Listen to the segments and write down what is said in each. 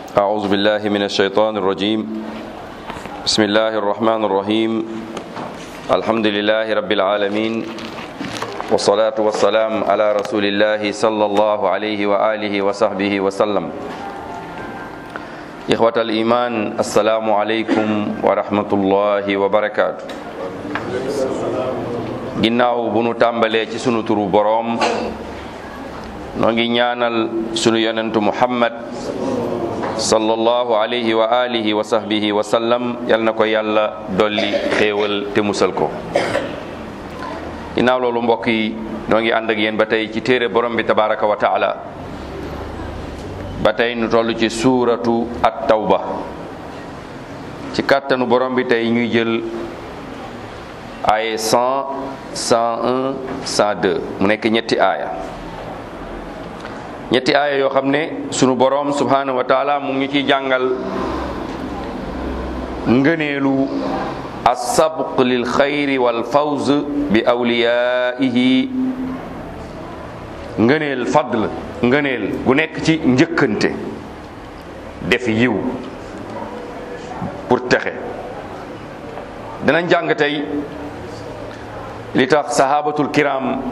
أعوذ بالله من الشيطان الرجيم بسم الله الرحمن الرحيم الحمد لله رب العالمين والصلاة والسلام على رسول الله صلى الله عليه وآله وصحبه وسلم إخوة الإيمان السلام عليكم ورحمة الله وبركاته ginnaaw bu nu tàmbalee ci sunu turu boroom noo ngi ñaanal sunu yonentu muhammad sallallahu alayhi wa alihi wa sahbihi wa sallam yal na ko yàlla dolli xéewal te musal ko ginnaaw loolu mbokk yi noo ngi ànd ak yéen ba tey ci téere borom bi tabaraka wa taala ba tey nu toll ci suuratu at tawba ci kàttanu borom bi tey ñuy jël aaye 100 101 102 mu nekk ñetti aaya ñetti aaya yoo xam ne sunu boroom subhanahu wa taala mu ngi ciy jàngal ngëneelu assabq lil xayri wal fawz bi awliyaihi ngëneel fadl ngëneel gu nekk ci njëkkante def yiw pour texe dinañ jàng tey li tax sahabatul kiram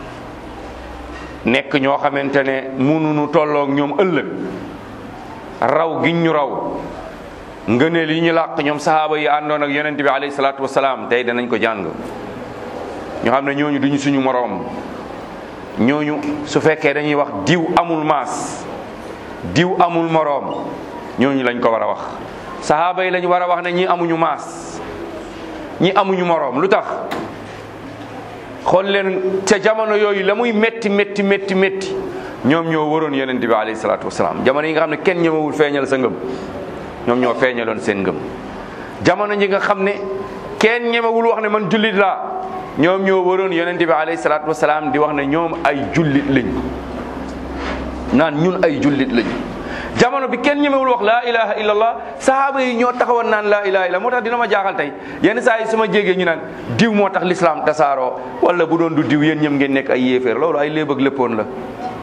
nekk ñoo xamante ne mënuñu tolloog ñoom ëllëg raw giñ ñu raw ngëneel yi ñu làq ñoom sahaaba yi àndoon ak yonent bi alayhi salaatu wasalaam tey danañ ko jàng ñu xam ne ñooñu duñu suñu moroom ñooñu su fekkee dañuy wax diw amul maas diw amul moroom ñooñu lañ ko war a wax sahaaba yi lañ war a wax ne ñi amuñu maas ñi amuñu moroom lu tax xool leen ca jamono yooyu la muy métti métti métti métti ñoom ñoo waroon yonent bi alayhi salaatu wasalaam jamono yi nga xam ne kenn ñëmewul feeñal sa ngëm ñoom ñoo feeñaloon seen ngëm jamono ji nga xam ne kenn ñemewul wax ne man jullit laa ñoom ñoo waroon yonent bi alayhi salaatu wasalaam di wax ne ñoom ay jullit lañ naan ñun ay jullit lañ jamono bi kenn ñemewul wax laa ilaha illallah sahaaba yi ñoo taxawoon naan laa ilaha illallah moo tax dina ma jaaxal tey yenn saa yi su ma jégee ñu naan diw moo tax l'islam tasaaroo wala bu doon du diw yéen ñëm ngeen nekk ay yéeféer loolu ay léeb ak léppoon la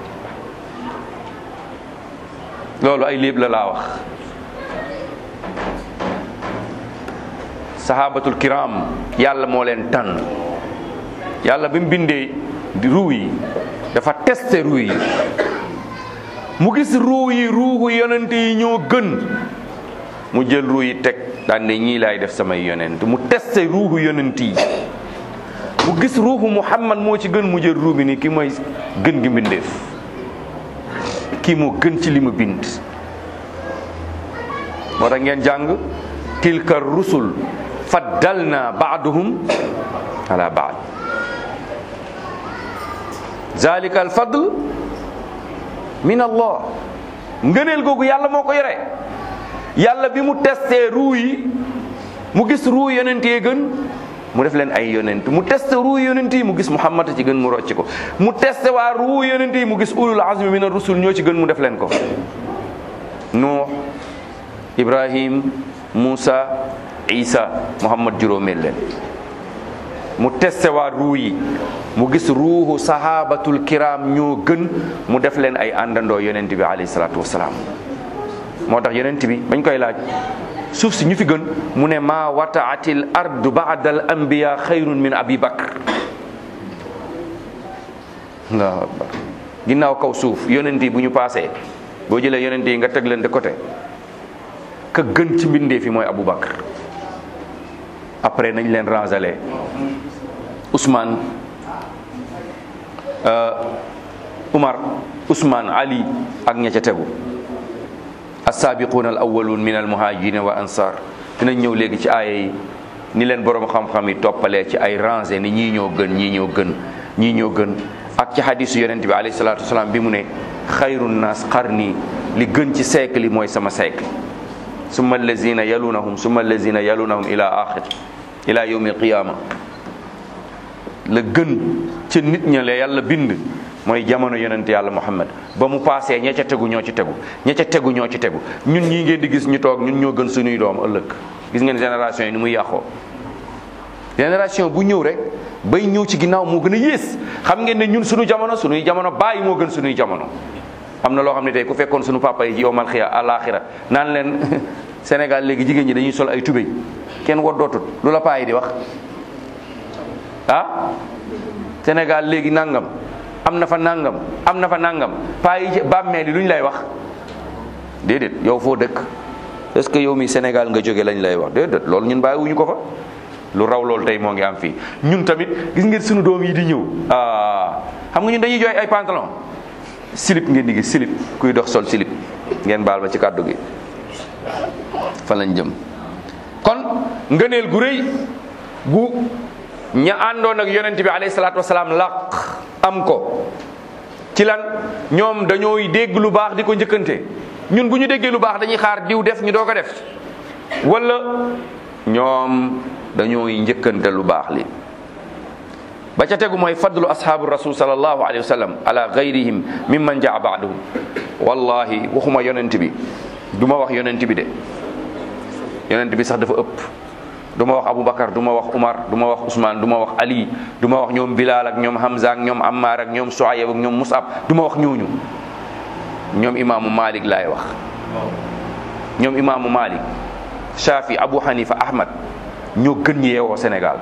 loolu ay léeb la laa wax sahabatul kiram yàlla moo leen tànn yàlla bi mu bindee ruu yi dafa testé ruu yi mu gis ruu yi ruuxu yonent yi ñoo gën mu jël ruu yi teg daan ne ñii laay def samay yonent mu testé ruuxu yonent yi mu gis ruuxu muhammad moo ci gën mu jël ruu bi ni ki mooy gën gi mbindeef kii moo gën ci li ma bind moo tax ngeen jàng tilka rusul faddalna baaduhum ala baad zalika al fadl min allah ngëneel googu yàlla moo ko yore yàlla bi mu testé ruu yi mu gis ruu yonent yi gën mu def leen ay yonent mu testé ruu yonent yi mu gis muhammad ci gën mu rocc ko mu testé waa ruu yonent yi mu gis ulul azmi min ar-rusul ñoo ci gën mu def leen ko nuux ibrahim muusa isa muhammad juróomeel leen mu testé waa ruu yi mu gis ruuxu sahabatul kiram ñoo gën mu def leen ay àndandoo yonent bi alayhi salaatu wasalaam moo tax yonent bi bañ koy laaj suuf si ñu fi gën mu ne maa wataatil ardu baada al anbiya xayrun min abi bakr allahu akbar ginnaaw kaw suuf yonent yi bu ñu paasee boo jëlee yonent yi nga teg leen de côté ka gën ci mbindee fi mooy abou bakr après nañ leen rangalé Ousmane Umar Ousmane Ali ak ña ca tegu as-saabiquuna al awwaluun min al muhaajiriina wa ansaar dinañ ñëw léegi ci aaya yi ni leen borom xam-xam yi toppalee ci ay rangé ni ñii ñoo gën ñii ñoo gën ñii ñoo gën ak ci hadisu yonent bi alayhi salaatu wasalaam bi mu ne xayru naas qarni li gën ci siècle yi mooy sama siècle summa allazina yalunahum summa allazina yalunahum ila axir ila yawmi alqiyama la gën ca nit ña la yàlla bind mooy jamono yonent yàlla muhammad ba mu paasee ña ca tegu ñoo ci tegu ña ca tegu ñoo ci tegu ñun ñii ngeen di gis ñu toog ñun ñoo gën suñuy doom ëllëg gis ngeen génération yi ni muy yàqoo génération bu ñëw rek bay ñëw ci ginnaaw moo gën a yées xam ngeen ne ñun suñu jamono suñuy jamono bàyyi moo gën suñuy jamono am na loo xam ne tey ku fekkoon suñu papa yi ci yowmal xiya àlaxira naan leen Sénégal léegi jigéen ñi dañuy sol ay tubéy kenn woddootut lu la paa yi di wax ah Sénégal léegi nangam am na fa nangam am na fa nangam paa yi ci bàmmeel yi lu ñu lay wax déedéet yow foo dëkk est-ce que yow mi Sénégal nga jóge lañ lay wax déedéet loolu ñun bàyyiwuñu ko fa lu raw loolu tey moo ngi am fii ñun tamit gis ngeen suñu doom yi di ñëw ah xam nga ñun dañuy jooy ay pantalon slip ngeen di gis slip kuy dox sol slip ngeen baal ma ci kàddu gi fa lañ jëm kon ngëneel gu rëy gu ña àndoon ak yonent bi alayhi salaatu wasalaam laq am ko ci lan ñoom dañooy dégg lu baax di ko njëkkante ñun bu ñu déggee lu baax dañuy xaar diw def ñu doo ko def wala ñoom dañooy njëkkante lu baax li ba ca tegu mooy fadlu ashaabu rasul sallallahu alayhi wa sallam ala gayrihim mimman jaa baaduhum wallahi waxuma yonent bi du ma wax yonent bi de yonent bi sax dafa ëpp du ma wax Aboubacar du ma wax Umar du ma wax Ousmane du ma wax Ali du ma wax ñoom Bilal ak ñoom Hamza ak ñoom Ammar ak ñoom Suayb ak ñoom Musab du ma wax ñooñu ñoom imaamu Malik laay wax ñoom imaamu Malik Shafi Abu Hanifa Ahmad ñoo gën ñi yeewoo Sénégal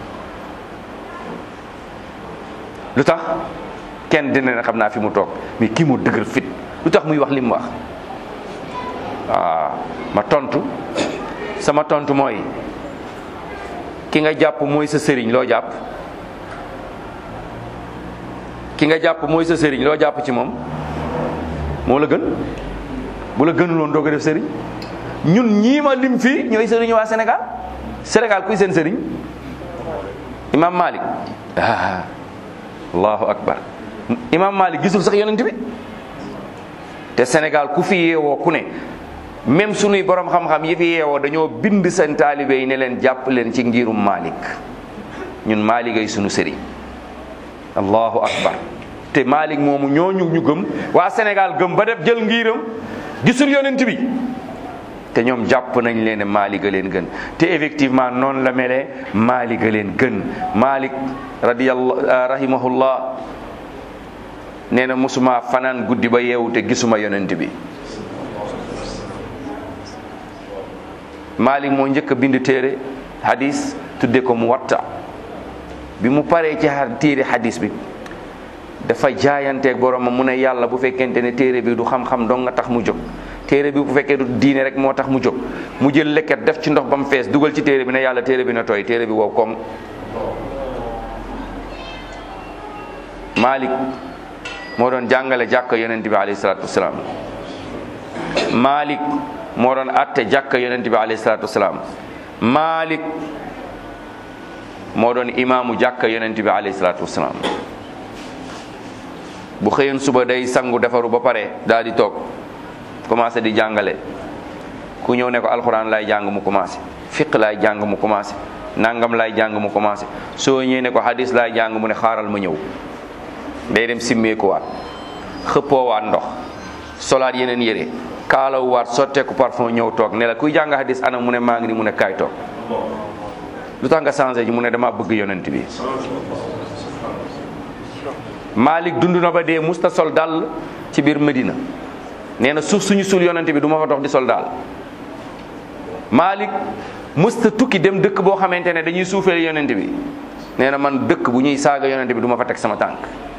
lu tax kenn dina ne xam naa fi mu toog mais kii moo dëgër fit lu tax muy wax li mu wax waaw ma tontu sama tontu mooy ki nga jàpp mooy sa sëriñ loo jàpp ki nga jàpp mooy sa sëriñ loo jàpp ci moom moo la gën bu la gënuloon doo ko def sëriñ ñun ñii ma lim fii ñooy sëriñ waa Sénégal Sénégal kuy seen sëriñ Imam Malik ah allahu akbar Imam Malik gisul sax yonent bi te Sénégal ku fi yeewoo ku ne même sunuy borom xam-xam yi fi yeewoo dañoo bind seen taalibe yi ne leen jàpp leen ci ngirum Malik ñun Malik ay sunu sëriñ allahu akbar te Malik moomu ñooñu ñu gëm waa Sénégal gëm ba def jël ngiram gisul yonent bi te ñoom jàpp nañ leen ne Malik a leen gën te effectivement noonu la melee Malik a leen gën Malik radiyallahu rahimahullah nee na musuma fanaan guddi ba yeewu te gisuma yonent bi Malik moo njëkk a bind téere hadis tudde ko mu watta bi mu paree ci téere hadis bi dafa jaayanteeg borom mu ne yàlla bu fekkente ne téere bi du xam-xam dong nga tax mu jóg téere bi bu fekkee du diine rek moo tax mu jóg mu jël lekket def ci ndox ba mu fees dugal ci téere bi ne yàlla téere bi na tooy téere bi wow koŋ Malik moo doon jàngale jàkka yonent bi alayhi salaatu wasalaam Malik moo doon atte jàkka yonent bi alayhi salaatu wasalaam Malik moo doon imaamu jàkka yonent bi alayhi salaatu wasalaam bu xëyoon suba day sangu defaru ba pare daal di toog commencé di jàngale ku ñëw ne ko alxuraan lay jàng mu commencé fiq lay jàng mu commencé nangam lay jàng mu commencé soo ñëwee ne ko hadis lay jàng mu ne xaaral ma ñëw day dem simmeekuwaat xëppoowaat ndox solaat yeneen yére kaalawuwaat sotteeku parfum ñëw toog ne la kuy jàng hadis ana mu ne maa ngi ni mu ne kaay toog lu tax nga changé ji mu ne dama bëgg yonent bi Malik dund na ba dee musta sol dal ci biir Medina nee na suuf suñu suul yonent bi du ma fa dox di sol daal Malik musta tukki dem dëkk boo xamante ne dañuy suufeel yonent bi nee na man dëkk bu ñuy saaga yonent bi du ma fa teg sama tànk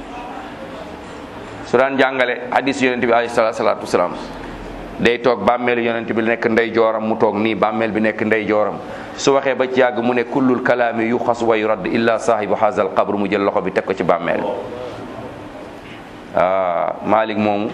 su daan jàngale hadis yonent bi alayhi salaatu wasalaam day toog bàmmeelu yonent bi nekk ndey jooram mu toog nii bàmmeel bi nekk ndey jooram su waxee ba ci yàgg mu ne kullul kalaami yu xas wa yurad illa saahibu haazal qabr mu jël loxo bi teg ko ci bàmmeel ah Malik moomu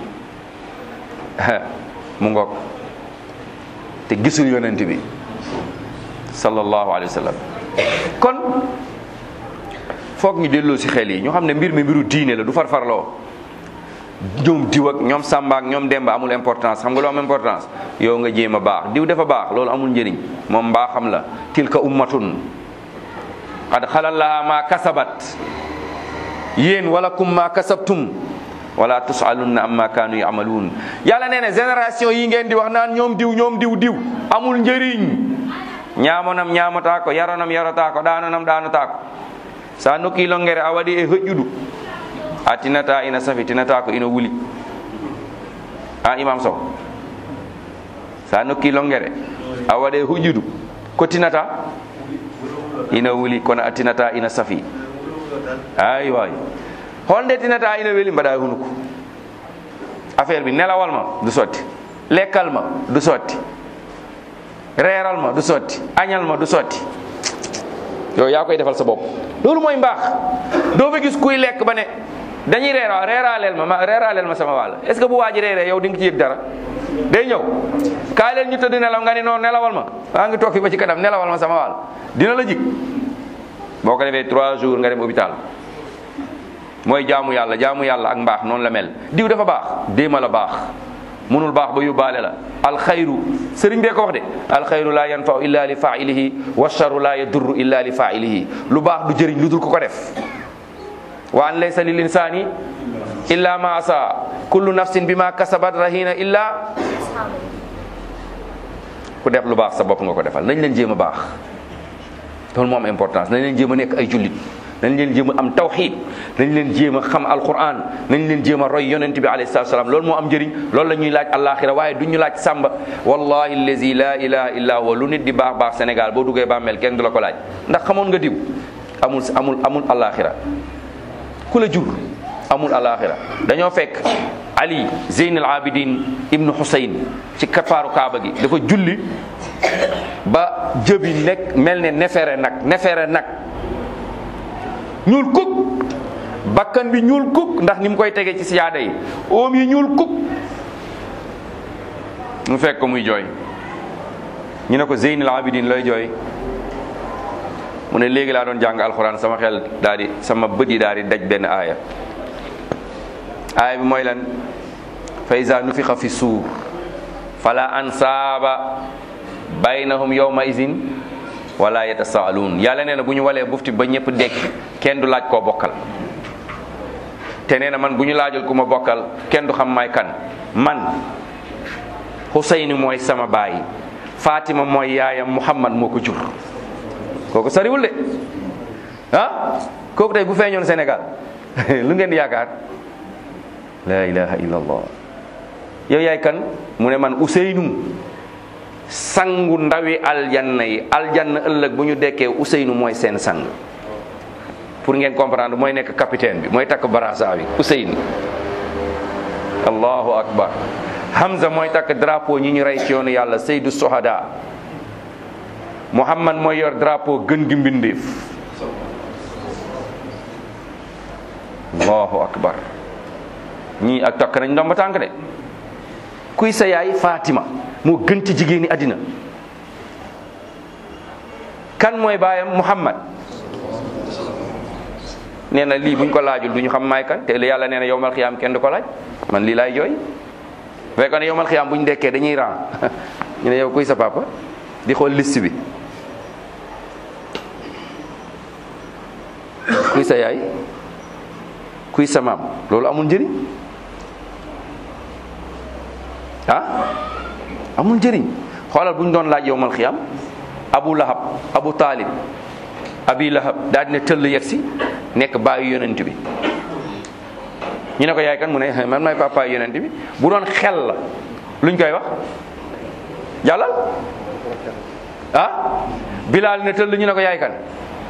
mu ngoog te gisul yonent bi sallallahu alayhi wa sallam kon foog ñu delloo si xel yi ñu xam ne mbir mi mbiru diine la du farfarloo ñoom diw ak ñoom Samba ak ñoom Demba amul importance xam nga lu am importance yow nga jéem a baax diw dafa baax loolu amul njëriñ moom mbaaxam la tilka ummatun qad xalal laha ma kasabat yéen wala kum ma kasabtum wala tusalunna amma kaanu yamaluun yàlla nee na génération yi ngeen di wax naan ñoom diw ñoom diw diw amul njëriñ ñaamonam ñaamotaa ko yaronam yarotaa ko ɗanonam ɗanotaa ko sa nokki longere a waɗi e hoƴƴudu a tinata ina safi tinata ko ina wuli ah imam sow sa nokki longere a waɗe huƴƴudu ko tinata ina wuli kono a tinata ina safi ay way holnde tinata ina weli mbaɗa hunuko affaire bi nelawal ma du sotti lekkal ma du sotti reeral ma du sotti añal ma du sotti yow yaa koy defal sa bopp loolu mooy mbaax doo fa gis kuy lekk ba ne dañuy reera reeraaleel ma ma reeraaleel ma sama wàll est ce que bu waa ji reeree yow di nga ci yëg dara day ñëw kaay leen ñu tëdd nelaw nga ni noonu nelawal ma maa ngi toog fi ba ci kanam nelawal ma sama wàll dina la jig boo ko defee trois jours nga dem hôpital mooy jaamu yàlla jaamu yàlla ak mbaax noonu la mel diw dafa baax déema la baax munul baax ba yóbbaale la alxayru sëriñ bee ko wax de alxayru la yanfau illa li failihi wa charru la yadurru illa li failihi lu baax du jëriñ lu dul ko ko def wa an laysa lil insani illa ma asa kullu nafsin bima kasabat rahina illa ku def lu baax sa bopp nga ko defal nañ leen jéem a baax loolu moo am importance nañ leen jéem a nekk ay jullit nañ leen jéem a am tawxid nañ leen jéem a xam alquran nañ leen jéem a roy yonent bi alayhi salatu salaam loolu moo am njëriñ loolu la ñuy laaj alaxira waaye du ñu laaj sàmba wallahi allazi la ilaha illa huwa lu nit di baax baax Sénégal boo duggee bàmmeel kenn du la ko laaj ndax xamoon nga diw amul amul amul alaxira ku la jur amul alaxira dañoo fekk ali zeyn al abidin ibnu husayn ci kapaaru kaaba gi dafa julli ba jëbi nekk mel ne nefere nag nefere nag ñuul kuk bakkan bi ñuul kuk ndax ni mu koy tegee ci siyaada yi oom yi ñuul kuk mu fekk ko muy jooy ñu ne ko zeyn al abidin looy jooy mu ne léegi laa doon jàng alxuraan sama xel daal di sama bët yi daal di daj benn aaya aaya bi mooy lan fa iza nufixa fi suur fala ansaaba baynahum yawma izin wala yatasaaluun yàlla nee na bu ñu walee bufti ba ñëpp dekk kenn du laaj koo bokkal te nee na man bu ñu laajul ku ma bokkal kenn du xam may kan man Xuseyni mooy sama baay Fatima mooy yaayam Muhammad moo ko jur kooku sariwul de ah kooku tey bu feeñoon Sénégal lu ngeen di yaakaar la ilaha illallah yow yaay kan mu ne man Ousseynou sangu ndawi aljanna yi aljanna ëllëg bu ñu dekkee Ousseynou mooy seen sang pour ngeen comprendre mooy nekk capitaine bi mooy takk barasa bi Ousseynou allahu akbar Hamza mooy takk drapeau ñi ñu rey ci yoonu yàlla Seydou Sohada Muhammad mooy yor drapeau gën gi mbindeef allahu akbar ñii ak takk nañ ndomba tànk de kuy sa yaay Fatima moo gën ci jigéeni àddina kan mooy baayam Muhammad nee na lii buñ ko laajul du ñu xam maay kan te yàlla nee na yowmal xiyaam kenn du ko laaj man lii laay jooy fekkoon ne yowmal xiyaam bu ñu dekkee dañuy ran ñu ne yow kuy sa papa di xool liste bi kuy sa yaay kuy sa maam loolu amul njëriñ ah amul njëriñ xoolal bu ñu doon laaj yowmal xiyam abu lahab abu taalib abi lahab daal dina tëll yegg si nekk baayu yonent bi ñu ne ko yaay kan mu ne man may papa yonent bi bu doon xel la luñ koy wax jàllal ah bilaal ne tëll ñu ne ko yaay kan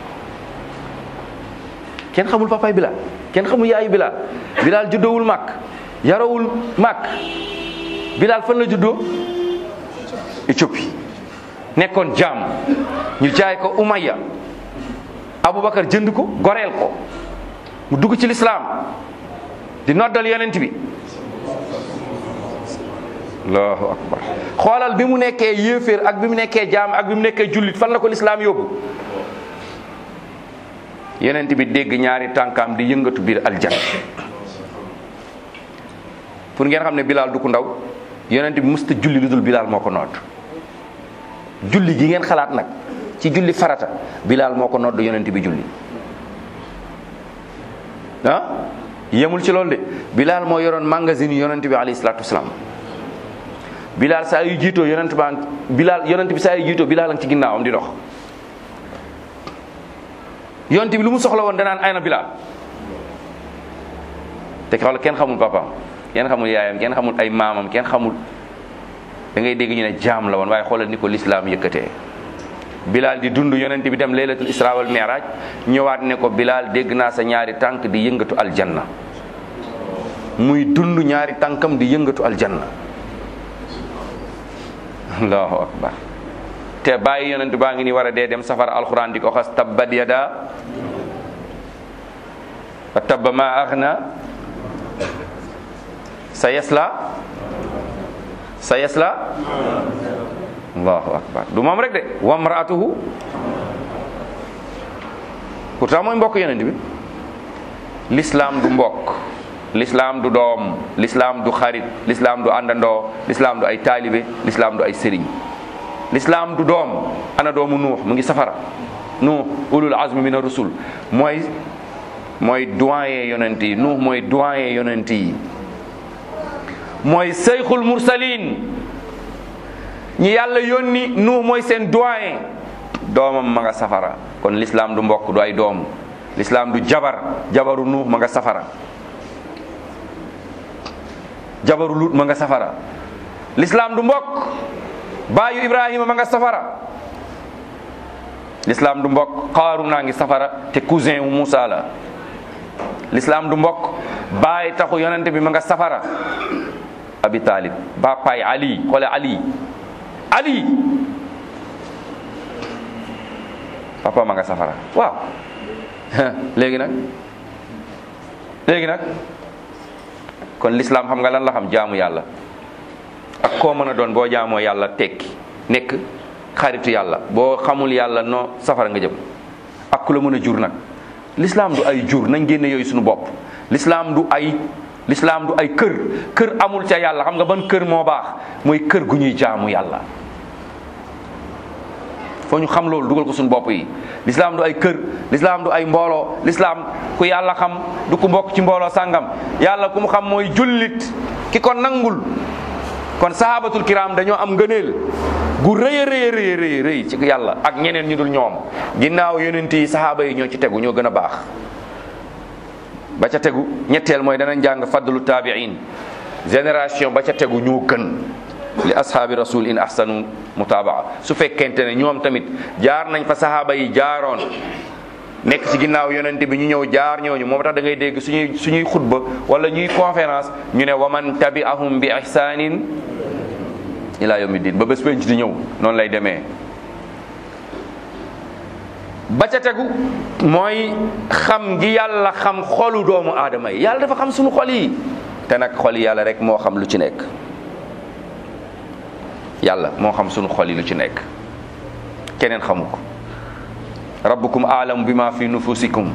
kenn xamul papaay bilaal kenn xamul yaayu bilaal bilaal juddoowul màkk yarawul màkk bilaal fan la juddoo Éthiopie nekkoon jaam ñu jaay ko Umayya Aboubacar jënd ko goreel ko mu dugg ci lislaam di noddal yonent bi allahu akbar xoolal bi mu nekkee yéeféer ak bi mu nekkee jaam ak bi mu nekkee jullit fan la ko lislaam yóbbu yonent bi dégg ñaari tànkaam di yëngatu biir aljan pour ngeen xam ne bilaal du ku ndaw yonent bi musta julli lu dul bilaal moo ko nodd julli gi ngeen xalaat nag ci julli farata bilaal moo ko nodd yonent bi julli ah yemul ci loolu de bilaal moo yoroon magasin yonent bi alayhi salaatu wasalaam bilaal saa yu jiitoo yonent baa bilaal yonent bi saa yu jiitoo bilaal a ngi ci ginnaawam di dox yonent bi lu mu soxla woon danaan ay na bilaal te xool kenn xamul papaam kenn xamul yaayam kenn xamul ay maamam kenn xamul da ngay dégg ñu ne jaam la woon waaye xoolal ni ko lislaam yëkkatee Bilal di dund yonent bi dem laylatul isra wal mi'raj ñëwaat ne ko Bilal dégg naa sa ñaari tànk di yëngatu aljanna muy dund ñaari tànkam di yëngatu aljanna allahu akbar te bàyyi yonent baa ngi ni war a dee dem safara alquran di ko xas tabbat yada wa tabba ma aghna sa yasla sa yasla allahu akbar du moom rek de wa mraatuhu pourtant mooy mbokk yonent bi l'islam du mbokk l'islam du doom l'islam du xarit l'islam du àndandoo l'islam du ay taalibe l'islam du ay sëriñ l'islam du doom ana doomu nuux mu ngi safara nuux ulul azmi min ar-rusul mooy mooy doyen yonent yi nuux mooy doyen yonent yi mooy seyxul mursalin ñi yàlla yónni nuux mooy seen doyen doomam ma nga safara kon l'islam du mbokk du ay doom l'islam du jabar jabaru nuux ma nga safara jabaru lut ma nga safara l'islam du mbokk baayu ibrahima ma nga safara l'islam du mbokk xaaru naa ngi safara te cousin wu Moussa la l'islam du mbokk baay taxu yonente bi ma nga safara abi talib ba paay ali xoole ali ali papa ma nga safara waaw léegi nag léegi nag kon l'islam xam nga lan la xam jaamu yàlla ak koo mën a doon boo jaamoo yàlla tekki nekk xaritu yàlla boo xamul yàlla noo safara nga jëm ak ku la mën a jur nag l'islam du ay jur nañ génne yooyu suñu bopp l'islam du ay l'islam du ay kër kër amul ca yàlla xam nga ban kër moo baax mooy kër gu ñuy jaamu yàlla foo ñu xam loolu dugal ko suñu bopp yi l'islam du ay kër l'islam du ay mbooloo l'islam ku yàlla xam du ku mbokk ci mbooloo sàngam yàlla ku mu xam mooy jullit ki ko nangul kon sahabatul kiram dañoo am ngëneel gu rëy a rëy rëy rëy rëy ci yàlla ak ñeneen ñu dul ñoom ginnaaw yonent yi sahaaba yi ñoo ci tegu ñoo gën a baax ba ca tegu ñetteel mooy danañ jàng fadlu taabiin génération ba ca tegu ñoo gën li ashaabi rasul in ahsanu mutabaa su fekkente ne ñoom tamit jaar nañ fa sahaaba yi jaaroon nekk ci ginnaaw yonente bi ñu ñëw jaar ñooñu moom tax da ngay dégg suñuy suñuy xutba wala ñuy conférence ñu ne waman tabi'ahum bi ihsanin ila yawmi din ba bés penc di ñëw noonu lay demee ba ca tegu mooy xam gi yàlla xam xolu doomu aadama yi yàlla dafa xam suñu xol yi te nag xol yi yàlla rek moo xam lu ci nekk yàlla moo xam suñu xol yi lu ci nekk keneen xamu ko rabbukum aalamu bi ma fi nufusikum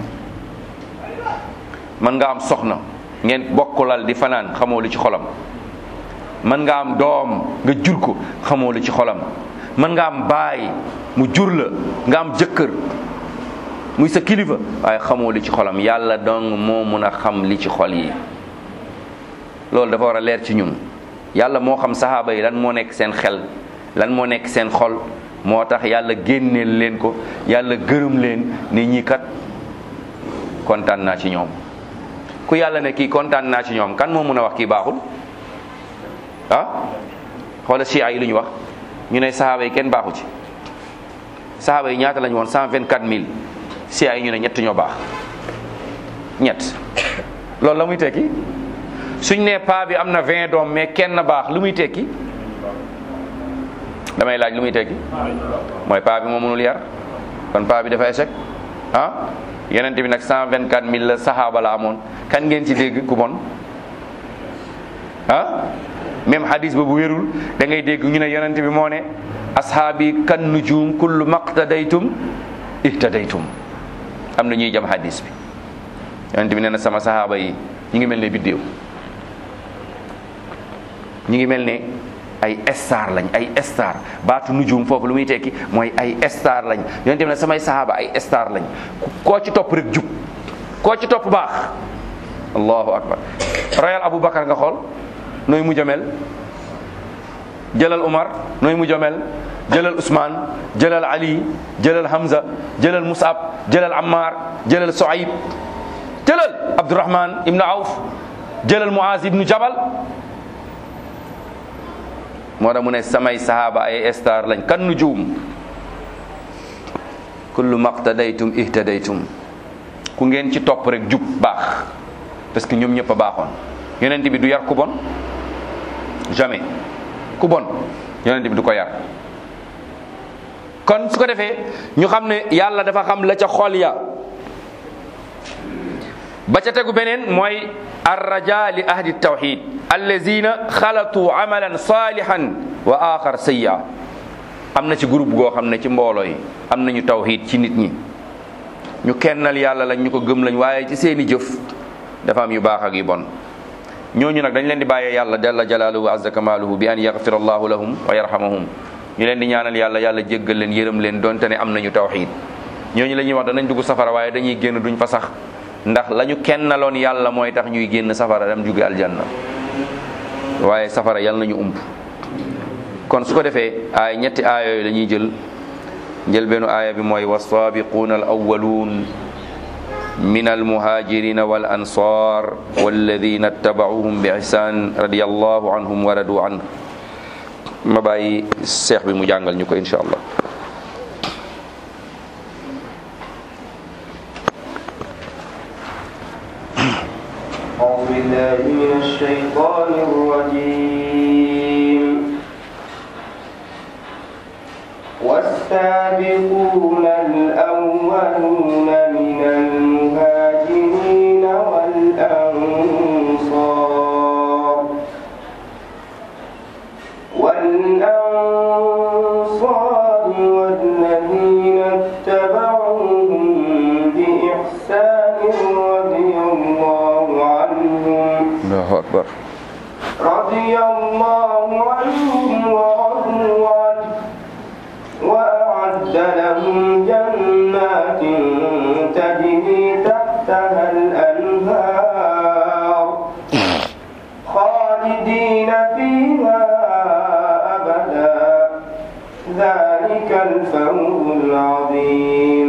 mën nga am soxna ngeen bokkulal di fanaan xamoo lu ci xolam mën nga am doom nga jur ko xamoo lu ci xolam mën nga am baay mu jur la nga am jëkkër muy sa kilifa waaye xamoo li ci xolam yàlla dong moo mun a xam li ci xol yi loolu dafa war a leer ci ñun yàlla moo xam sahaaba yi lan moo nekk seen xel lan moo nekk seen xol moo tax yàlla génneel leen ko yàlla gërëm leen ni ñi kat kontaan naa ci ñoom ku yàlla ne kii kontaan naa ci ñoom kan moo mun a wax kii baaxul ah xoola chia yi lu ñu wax ñu ne sahaaba yi kenn baaxu ci sahaaba yi ñaata lañu woon cent vingt quatre mille chia yi ñu ne ñett ñoo baax ñett loolu la muy tekki suñ ne paa bi am na vingt doom mais kenn baax lu muy tekki damay laaj lu muy tekki mooy paa bi moo mënul yar kon paa bi dafa échec ah yonent bi nag cent vingt quatre mille la sahaaba la amoon kan ngeen ci dégg ku bon ah même hadis boobu wérul da ngay dégg ñu ne yonent bi moo ne ashaabi kan nujum kullu maqtadaytum ihtadaytum am na ñuy jam hadis bi yonent bi nee na sama sahaaba yi ñu ngi mel ne biddéew ñu ngi mel ne ay star lañ ay star baatu nujum foofu lu muy tekki mooy ay star lañ yonent bi ne samay sahaaba ay star lañ koo ci topp rek jub koo ci topp baax allahu akbar royal abou bakar nga xool nooy mu jamel jëlal Umar nooy mu jamel jëlal Ousmane jëlal Ali jëlal Hamza jëlal Musab jëlal Ammar jëlal Soayb jëlal Abdurrahman ibn Awf jëlal Muaz ibnu Jabal moo tax mu ne samay sahaaba ay star lañ kan nujum kullu maqtadaytum ihtadaytum ku ngeen ci topp rek jub baax parce que ñoom ñëpp a baaxoon yonent bi du yar ku bon jamais ku bon yonent bi du ko yar kon su ko defee ñu xam ne yàlla dafa xam la ca xol ya ba ca tegu beneen mooy arraja li ahli tawxid allazina xalatu amalan salihan wa axar sayya am na ci groupe goo xam ne ci mbooloo yi am nañu tawxid ci nit ñi ñu kennal yàlla lañ ñu ko gëm lañ waaye ci seeni jëf dafa am yu baax ak yu bon ñooñu nag dañ leen di bàyyee yàlla jalla jalaaluhu azza kamaaluhu bi an yaxfira allahu lahum wa yarhamahum ñu leen di ñaanal yàlla yàlla jéggal leen yërëm leen donte ne am nañu tawxid ñooñu la ñuy wax danañ dugg safara waaye dañuy génn duñ fa sax ndax la ñu kennaloon yàlla mooy tax ñuy génn safara dem jóge aljanna waaye safara yàlla nañu ump kon su ko defee ay ñetti aaya yooyu la ñuy jël jël benn aaya bi mooy wasaabiquuna al awwaluun min almuhajirina wal ansar walladina tabauhum bi ihsan radiyallahu anhum wa radu an ma bàyyi seex bi mu jàngal ñu ko insha allah أعوذ بالله من الشيطان الرجيم والسابقون الأولون من المهاجرين والأنصار والأنصار والذين اتبعوهم بإحسان رضي الله عنهم allahu akbar رضي الله عنهم ورضوا عنه وأعد لهم جنات تجري تحتها الأنهار خالدين فيها أبدا ذلك الفوز العظيم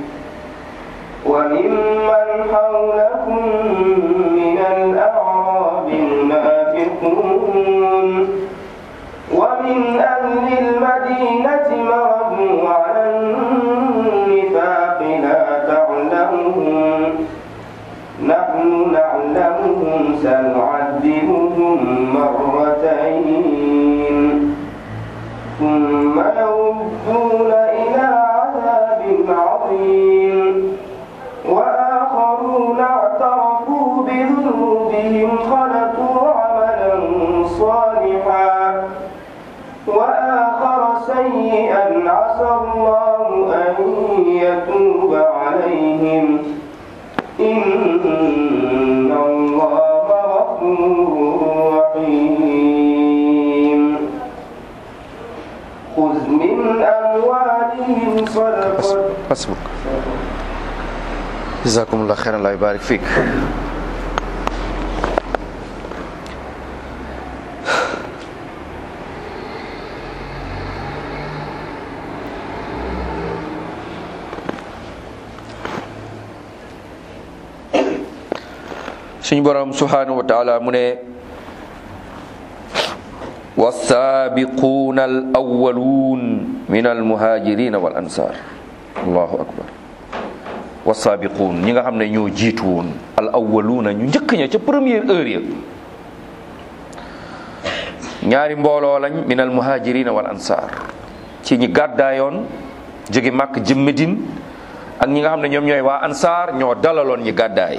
وممن حولكم من الأعراب المنافقون ومن أهل المدينة مردوا على النفاق لا تعلمهم نحن نعلمهم سنعذبهم مرتين ثم يردون إلى عذاب عظيم وآخرون اعترفوا بذنوبهم خلقوا عملا صالحا وآخر سيئا عسى الله أن يتوب عليهم إن الله غفور رحيم خذ من أموالهم صدقة hasbuk jazakumullah xeyran la barik fiik suñu borom subhanahu wa taala mu ne والسابقون الأولون من المهاجرين والأنصار allahu akbar wasaabiquun ñi nga xam ne ñoo jiitu woon al awwaluuna ñu njëkk ña ca première heure ya ñaari mbooloo lañ min al muhajirina wal ansar ci ñi gàddaayoon jóge màkk jëm Medine ak ñi nga xam ne ñoom ñooy waa ansar ñoo dalaloon ñi gàddaay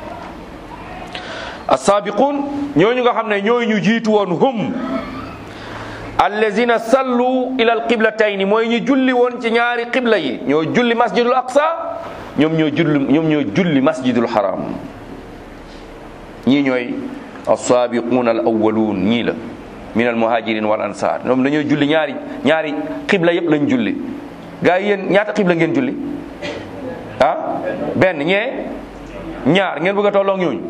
asaabiquun ñooñu nga xam ne ñooy ñu jiitu woon hum allazina sallu ila al qiblatayni mooy ñu julli woon ci ñaari qibla yi ñoo julli masjidul aqsa ñoom ñoo julli ñoom ñoo julli masjidul haram ñii ñooy asaabiquun al awwaluun ñii la min al muhajirin wal ansar ñoom dañoo julli ñaari ñaari qibla yëpp lañ julli gaa yi yéen ñaata qibla ngeen julli ah benn ñee ñaar ngeen bëgg a tolloog ñooñu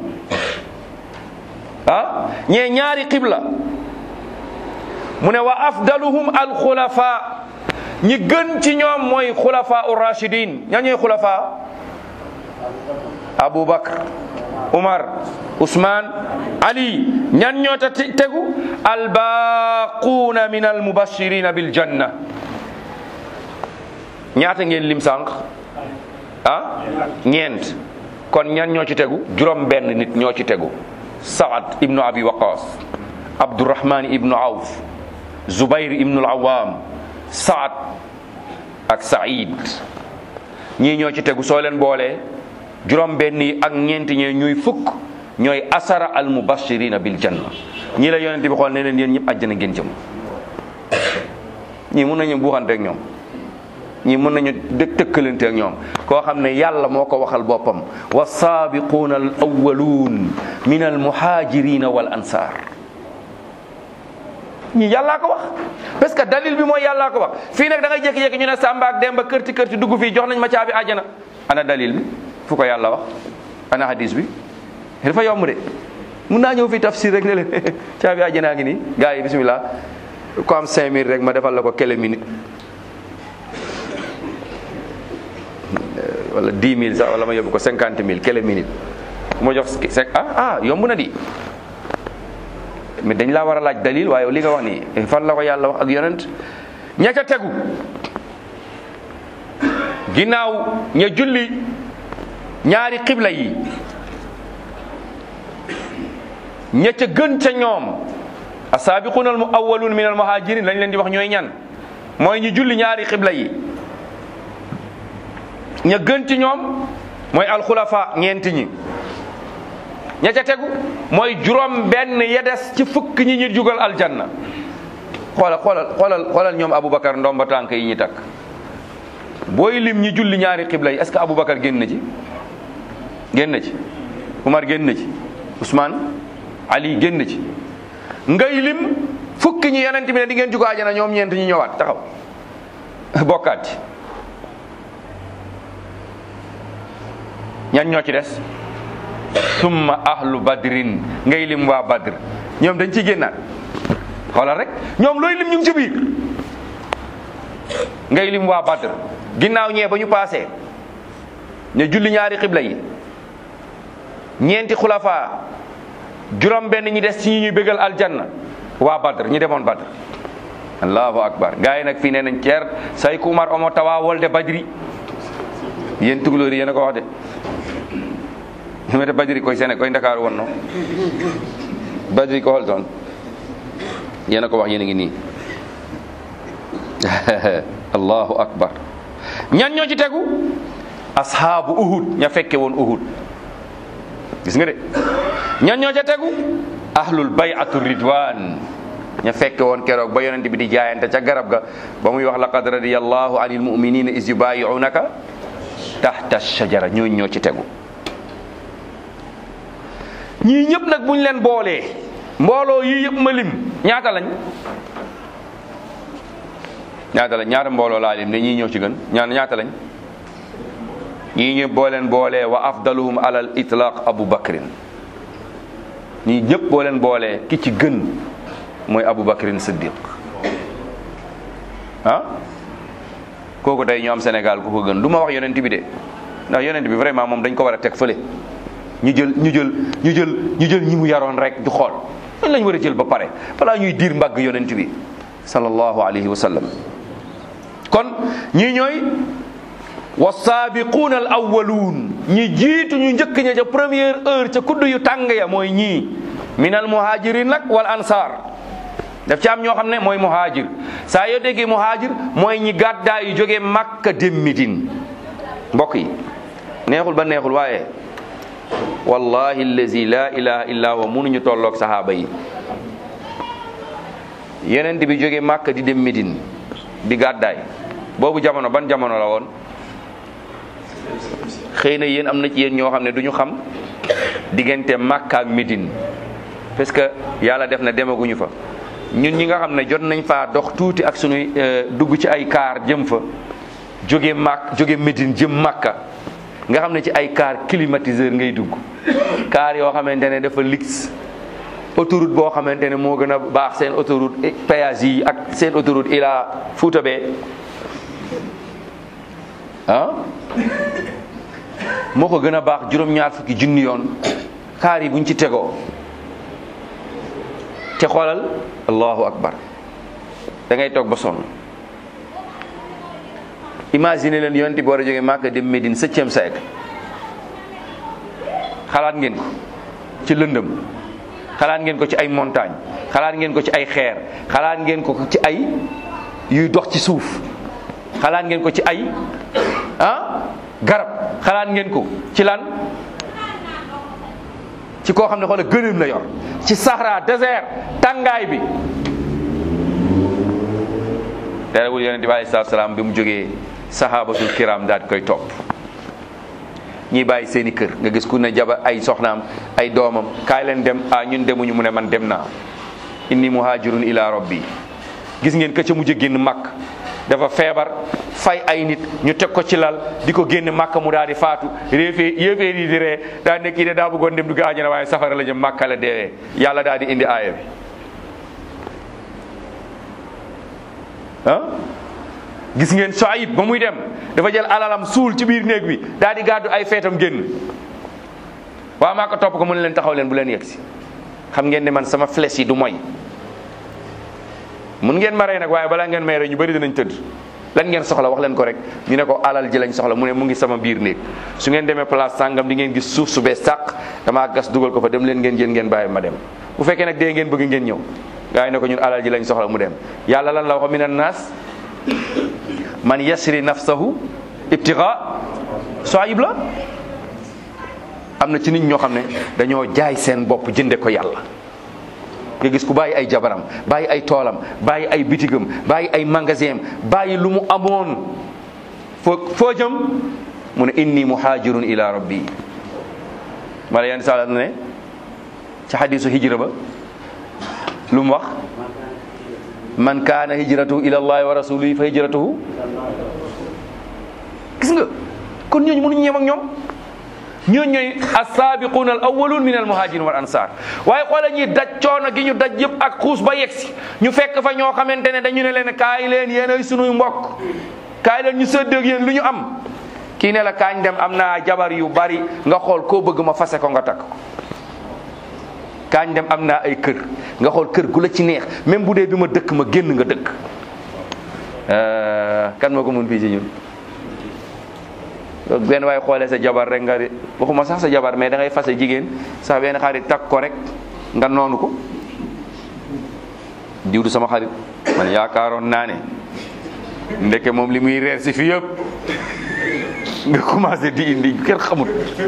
ah ñee ñaari qibla mu ne wa afdaluhum alxulafa ñi gën ci ñoom mooy xulafa urrachidin ña ñooy xulafa abou bakr Umar Usman Ali ñan ñoo ta te- tegu albaquuna min almubashirina bil janna ñaata ngeen lim sànq ah ñeent kon ñan ñoo ci tegu juróom benn nit ñoo ci tegu Saad ibnu Abi Waqas Abdurrahman ibnu Awf Zubayr ibnu al-Awwam Saad ak Saïd ñii ñoo ci tegu soo leen boolee juróom benn yi ak ñeenti ñee ñuy fukk ñooy asara al mubashirina bil janna ñii la yonent bi xool ne leen yéen ñëpp àjjana ngeen jëm ñii mun nañu buuxante ak ñoom ñii mun nañu dëkk tëkkalante ak ñoom koo xam ne yàlla moo ko waxal boppam wa saabiquuna al awwaluun min al muhajirina wal ansar ñii yàllaa ko wax parce que dalil bi mooy yàllaa ko wax fii nag da ngay jékki-jékki ñu ne Samba ak Demba kërti kërti dugg fii jox nañ ma caabi àjjana ana dalil bi fu ko yàlla wax ana hadis bi dafa yomb de mun naa ñëw fii tafsir rek ne leen caabi àjjanaa ngi nii gars yi bismillah ko am 5000 rek ma defal la ko kele minute wala 10 000 sax wala ma yóbbu ko 50 000 kele minute ma jox sek ah ah yomb na di mais dañ laa war a laaj dalil waaye li nga wax nii fan la ko yàlla wax ak yonent ña ca tegu ginnaaw ña julli ñaari xibla yi ña ca gën ca ñoom asaabiquna al muawwalun min al muhajirin lañ leen di wax ñooy ñan mooy ñu julli ñaari xibla yi ña gën ci ñoom mooy alxulafa ñeenti ñi ña ca tegu mooy juróom benn ya des ci fukk ñi ñu jugal aljanna xoolal xoolal xoolal xoolal ñoom Aboubacar ndomba tànk yi ñu takk booy lim ñi julli ñaari xibla yi est-ce que Aboubacar génn na ci génn na ci Umar génn na ci Ousmane Ali génn na ci ngay lim fukki ñi yonent bi ne di ngeen jugo àjjana ñoom ñeent ñi ñëwaat taxaw bokkaat ci ñan ñoo ci des summa ahlu badrin ngay lim waa badr ñoom dañ ciy génnaat xoolal rek ñoom looy lim ñu ngi ci biir ngay lim waa badr ginnaaw ñee ba ñu paasee ñu julli ñaari xibla yi ñeenti xulafa juróom benn ñi des ci ñi ñuy bégal aljanna waa badr ñi demoon badr allahu akbar gaa yi nag fii nee nañ ceer say ku umar omo tawa wolde badri yéen tugalóori yéen a ko wax de mete badiri koy sene koy ndakaaru wonno badiri ko holton yéen a ko wax yéen a ngi nii allahu akbar ñan ñoo ci tegu ashaabu uhud ña fekke woon uhud gis nga de ñan ñoo ca tegu ahlul bay'atu ridwan ña fekke woon keroog ba yonent bi di jaayante ca garab ga ba muy wax laqad radiyallahu anil mu'minina is yubayi'unaka tahta shajara ñooñ ñoo ci tegu ñii ñëpp nag buñ leen boolee mbooloo yii yëpp ma lim ñaata lañ ñaata lañ ñaata mbooloo laa lim ne ñii ñoo ci gën ñaan ñaata lañ ñii ñëpp boo leen boolee wa afdaluhum alal itlaq abu bakrin ñii ñëpp boo leen boolee ki ci gën mooy abu bakrin siddiq ah kooku tey ñu am Sénégal ku ko gën du ma wax yonent bi de ndax yonent bi vraiment moom dañ ko war a teg fële ñu jël ñu jël ñu jël ñu jël ñi mu yaroon rek du xool lan lañ war a jël ba pare balaa ñuy diir mbagg yonent bi sallallahu alayhi wa sallam kon ñii ñooy wasaabiquuna al awwaluun ñi jiitu ñu njëkk ña ca première heure ca kudd yu tàng ya mooy ñii min al muhajirin nag wal ansar daf ci am ñoo xam ne mooy muhajir saa yoo déggee muhajir mooy ñi gàddaa yu jógee Makka dem Midine mbokk yi neexul ba neexul waaye wallahi allazi la ilaha illa huwa mënuñu tolloog sahaaba yi yeneen bi jógee Makka di dem Midine di gàddaay boobu jamono ban jamono la woon xëy na yéen am na ci yéen ñoo xam ne du ñu xam diggante Makka ak Midine parce que yàlla def na demaguñu fa ñun ñi nga xam ne jot nañ faa dox tuuti ak suñuy dugg ci ay kaar jëm fa jóge Mak jóge Médine jëm Makka nga xam ne ci ay car climatiseur ngay dugg car yoo xamante ne dafa lix autoroute boo xamante ne moo gën a baax seen autoroute péage yi ak seen autoroute ila Fouta bee ah moo ko gën a baax juróom-ñaar fukki junni yoon kaar yi buñ ci tegoo te xoolal allahu akbar da ngay toog ba sonn imagine leen yonent bi war a jógee Màkka dem Médine septième siècle xalaat ngeen ko ci lëndëm xalaat ngeen ko ci ay montagne xalaat ngeen ko ci ay xeer xalaat ngeen ko ci ay yuy dox ci suuf xalaat ngeen ko ci ay ah garab xalaat ngeen ko ci lan ci koo xam ne xoola gënëm la yor ci Sahara désert tàngaay bi terewul yonente bi alayhi salaatu salaam bi mu jógee sahabatul kiram daal di koy topp ñii bàyyi seeni kër nga gis ku ne jaba ay soxnaam ay doomam kaay leen dem ah ñun demuñu mu ne man dem naa inni muhajirun ila rabbi gis ngeen ka ca mujj génn màkk dafa feebar fay ay nit ñu teg ko ci lal di ko génn màkk mu daal di faatu réefee yéeféer yi di ree daa nekk kii de daa bëggoon dem dugg àjjana waaye safara la jëm màkka la deewee yàlla daal di indi aaya bi ah gis ngeen Soayib ba muy dem dafa jël alalam suul ci biir néeg bi daal di gàddu ay feetam génn waa maa ko topp ko mu ne leen taxaw leen bu leen yegg si xam ngeen ne man sama flèche yi du moy mun ngeen ma rey nag waaye balaa ngeen may rey ñu bëri dinañ tëdd lan ngeen soxla wax leen ko rek ñu ne ko alal ji lañ soxla mu ne mu ngi sama biir néeg su ngeen demee place sàngam di ngeen gis suuf su bees sàq damaa gas dugal ko fa dem leen ngeen jël ngeen bàyyi ma dem bu fekkee nag dee ngeen bëgg ngeen ñëw gaa yi ne ko ñun alal ji lañ soxla mu dem yàlla lan la wax minan naas man yasri nafsahu ibtiga soayib la am na ci nit ñoo xam ne dañoo jaay seen bopp jënde ko yàlla nga gis ku bàyyi ay jabaram bàyyi ay toolam bàyyi ay bitigam bàyyi ay magasin bàyyi lu mu amoon foo foo jëm mu ne inni muhajirun ila rabbi mala yenn sala ne ci xadisu hijra ba lu mu wax man kaana hijratuhu ila allahi wa rasulihi fa hijratuhu gis nga kon ñooñu mënuñu yem ak ñoom ñooñu ñooy assaabiquuna al awwaluun min al muhajirin wal ansar waaye xoola ñi daj coono gi ñu daj yëpp ak xuus ba yegsi ñu fekk fa ñoo xamante ne dañu ne leen kaay leen yéen ay sunuy mbokk kaay leen ñu séddeeg yéen lu ñu am kii ne la kaañ dem am naa jabar yu bari nga xool koo bëgg ma fase ko nga takk ko kaañ dem am naa ay kër nga xool kër gu la ci neex même bu dee bi ma dëkk ma génn nga dëkk kan moo ko mun fii ci ñun benn waaye xoolee sa jabar rek nga di waxuma sax sa jabar mais da ngay fase jigéen sax benn xarit takk ko rek nga noonu ko diw du sama xarit man yaakaaroon naa ne ndeke moom li muy reer si fi yëpp nga commencé di indi kenn xamut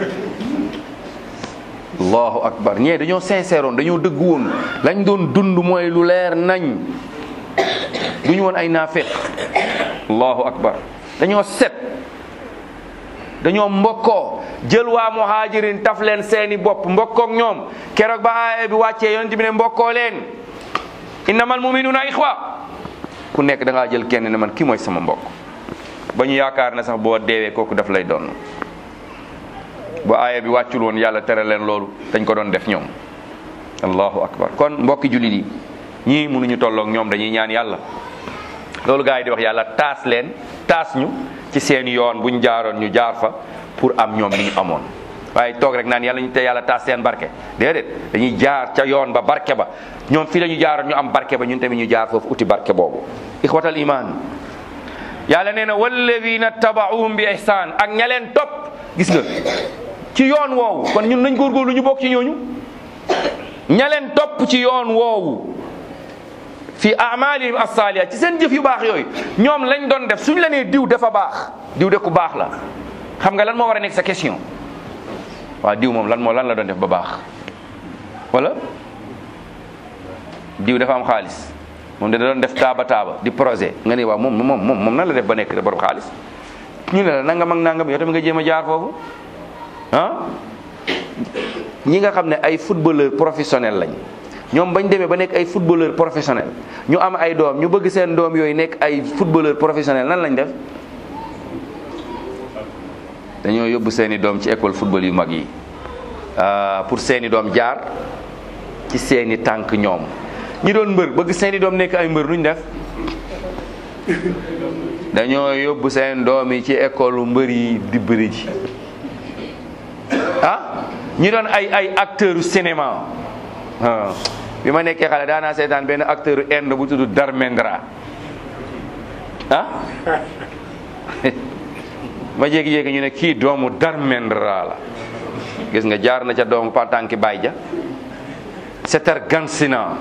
allahu akbar ñee dañoo sincère woon dañoo dëgg woon lañ doon dund mooy lu leer nañ duñu woon ay naafeq allahu akbar dañoo set dañoo mbokkoo jël waa muhajirin taf leen seeni bopp mbokkook ñoom keroog ba aaya bi wàccee yonent bi ne mbokkoo leen innamal muminuna ixwa ku nekk da ngaa jël kenn ne man kii mooy sama mbokk ba ñu yaakaar ne sax boo deewee kooku daf lay doon bu aaya bi wàccul woon yàlla tere leen loolu dañ ko doon def ñoom allahu akbar kon mbokki jullit yi ñii mënuñu tolloog ñoom dañuy ñaan yàlla loolu gaa yi di wax yàlla taas leen taas ñu ci seen yoon bu ñu jaaroon ñu jaar fa pour am ñoom li ñu amoon waaye toog rek naan yàlla ñu te yàlla taas seen barke déedéet dañuy jaar ca yoon ba barke ba ñoom fii la ñu jaaroon ñu am barke ba ñun tamit ñu jaar foofu uti barke boobu ixwatal iman yàlla nee na walladina tabaauhum bi ihsan ak ña leen topp gis nga ci yoon woowu kon ñun nañ góorgóorlu ñu bokk ci ñooñu ña leen topp ci yoon woowu fi amalihim asaliha ci seen jëf yu baax yooyu ñoom lañ doon def suñ la nee diw dafa baax diw de ku baax la xam nga lan moo war a nekk sa question waaw diw moom lan moo lan la doon def ba baax wala diw dafa am xaalis moom da doon def taaba taaba di projet nga ne waaw moom moom moom moom nan la def ba nekk de borom xaalis ñu ne la nangam ak nangam yow tamit nga jéem a jaar foofu ah ñi nga xam ne ay footballeur professionnel lañ ñoom bañ demee ba nekk ay footballeur professionnel ñu am ay doom ñu bëgg seen doom yooyu nekk ay footballeur professionnel nan lañ def dañoo yóbbu seeni doom ci école football yu mag yi pour seeni doom jaar ci seeni tànk ñoom ñi doon mbër bëgg seeni doom nekk ay mbër nuñ def dañoo yóbbu seen doom yi ci école mbër yi di bëri ji ah ñu doon ay ay acteur u cinéma ah bi ma nekkee xale daanaa seetaan benn acteur u Inde bu tudd Dharmendra ah ma jékki-jékki ñu ne kii doomu Dharmendra la gis nga jaar na ca doomu Patanki Baay ja Setar Gansina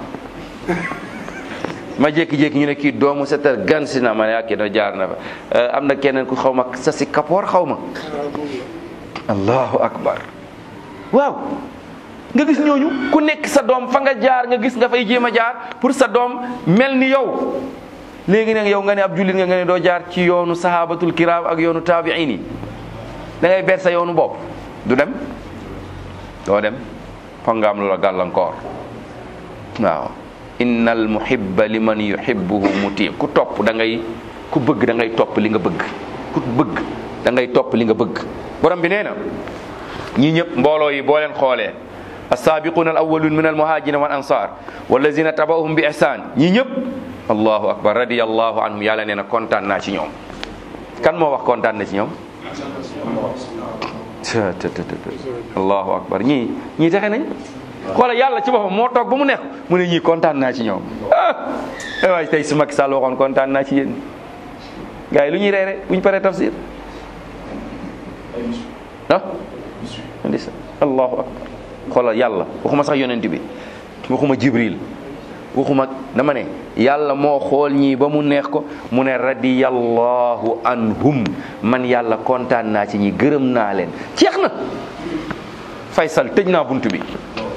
ma jékki-jékki ñu ne kii doomu Setar Gansina ma ne ak na jaar na fa am na keneen ku xaw ma sa si kapoor xaw ma allahu akbar waaw nga gis ñooñu ku nekk sa doom fa nga jaar nga gis nga fay jéem a jaar pour sa doom mel ni yow léegi nag yow nga ne ab jullit nga nga ne doo jaar ci yoonu sahabatul kiram ak yoonu taabiin yi da ngay ber sa yoonu bopp du dem doo dem foog nga am lu la gàllankoor waaw innal muhibba liman yuhibbuhu muti ku topp da ngay ku bëgg da ngay topp li nga bëgg ku bëgg da ngay topp li nga bëgg borom bi nee na ñii ñëpp mbooloo yi boo leen xoolee assaabiquna al awwalun min al muhajirina wal ansar wallazina tabauhum bi ihsan ñii ñëpp allahu akbar radiyallahu anhum yàlla nee na kontaan naa ci ñoom kan moo wax kontaan na ci ñoom të të të allahu akbar ñii ñii texe nañ xoola yàlla ci boppam moo toog ba mu neex mu ne ñii kontaan naa ci ñoom ah waay tey su Macky Sall waxoon kontaan naa ci yéen gars yi lu ñuy reere bu ñu paree tafsir ah ndisa allahu akbar xoolal yàlla waxuma sax yonent bi waxuma jibril waxuma dama ne yàlla moo xool ñii ba mu neex ko mu ne radiyallahu anhum man yàlla kontaan naa ci ñi gërëm naa leen jeex na faysal tëj naa bunt bi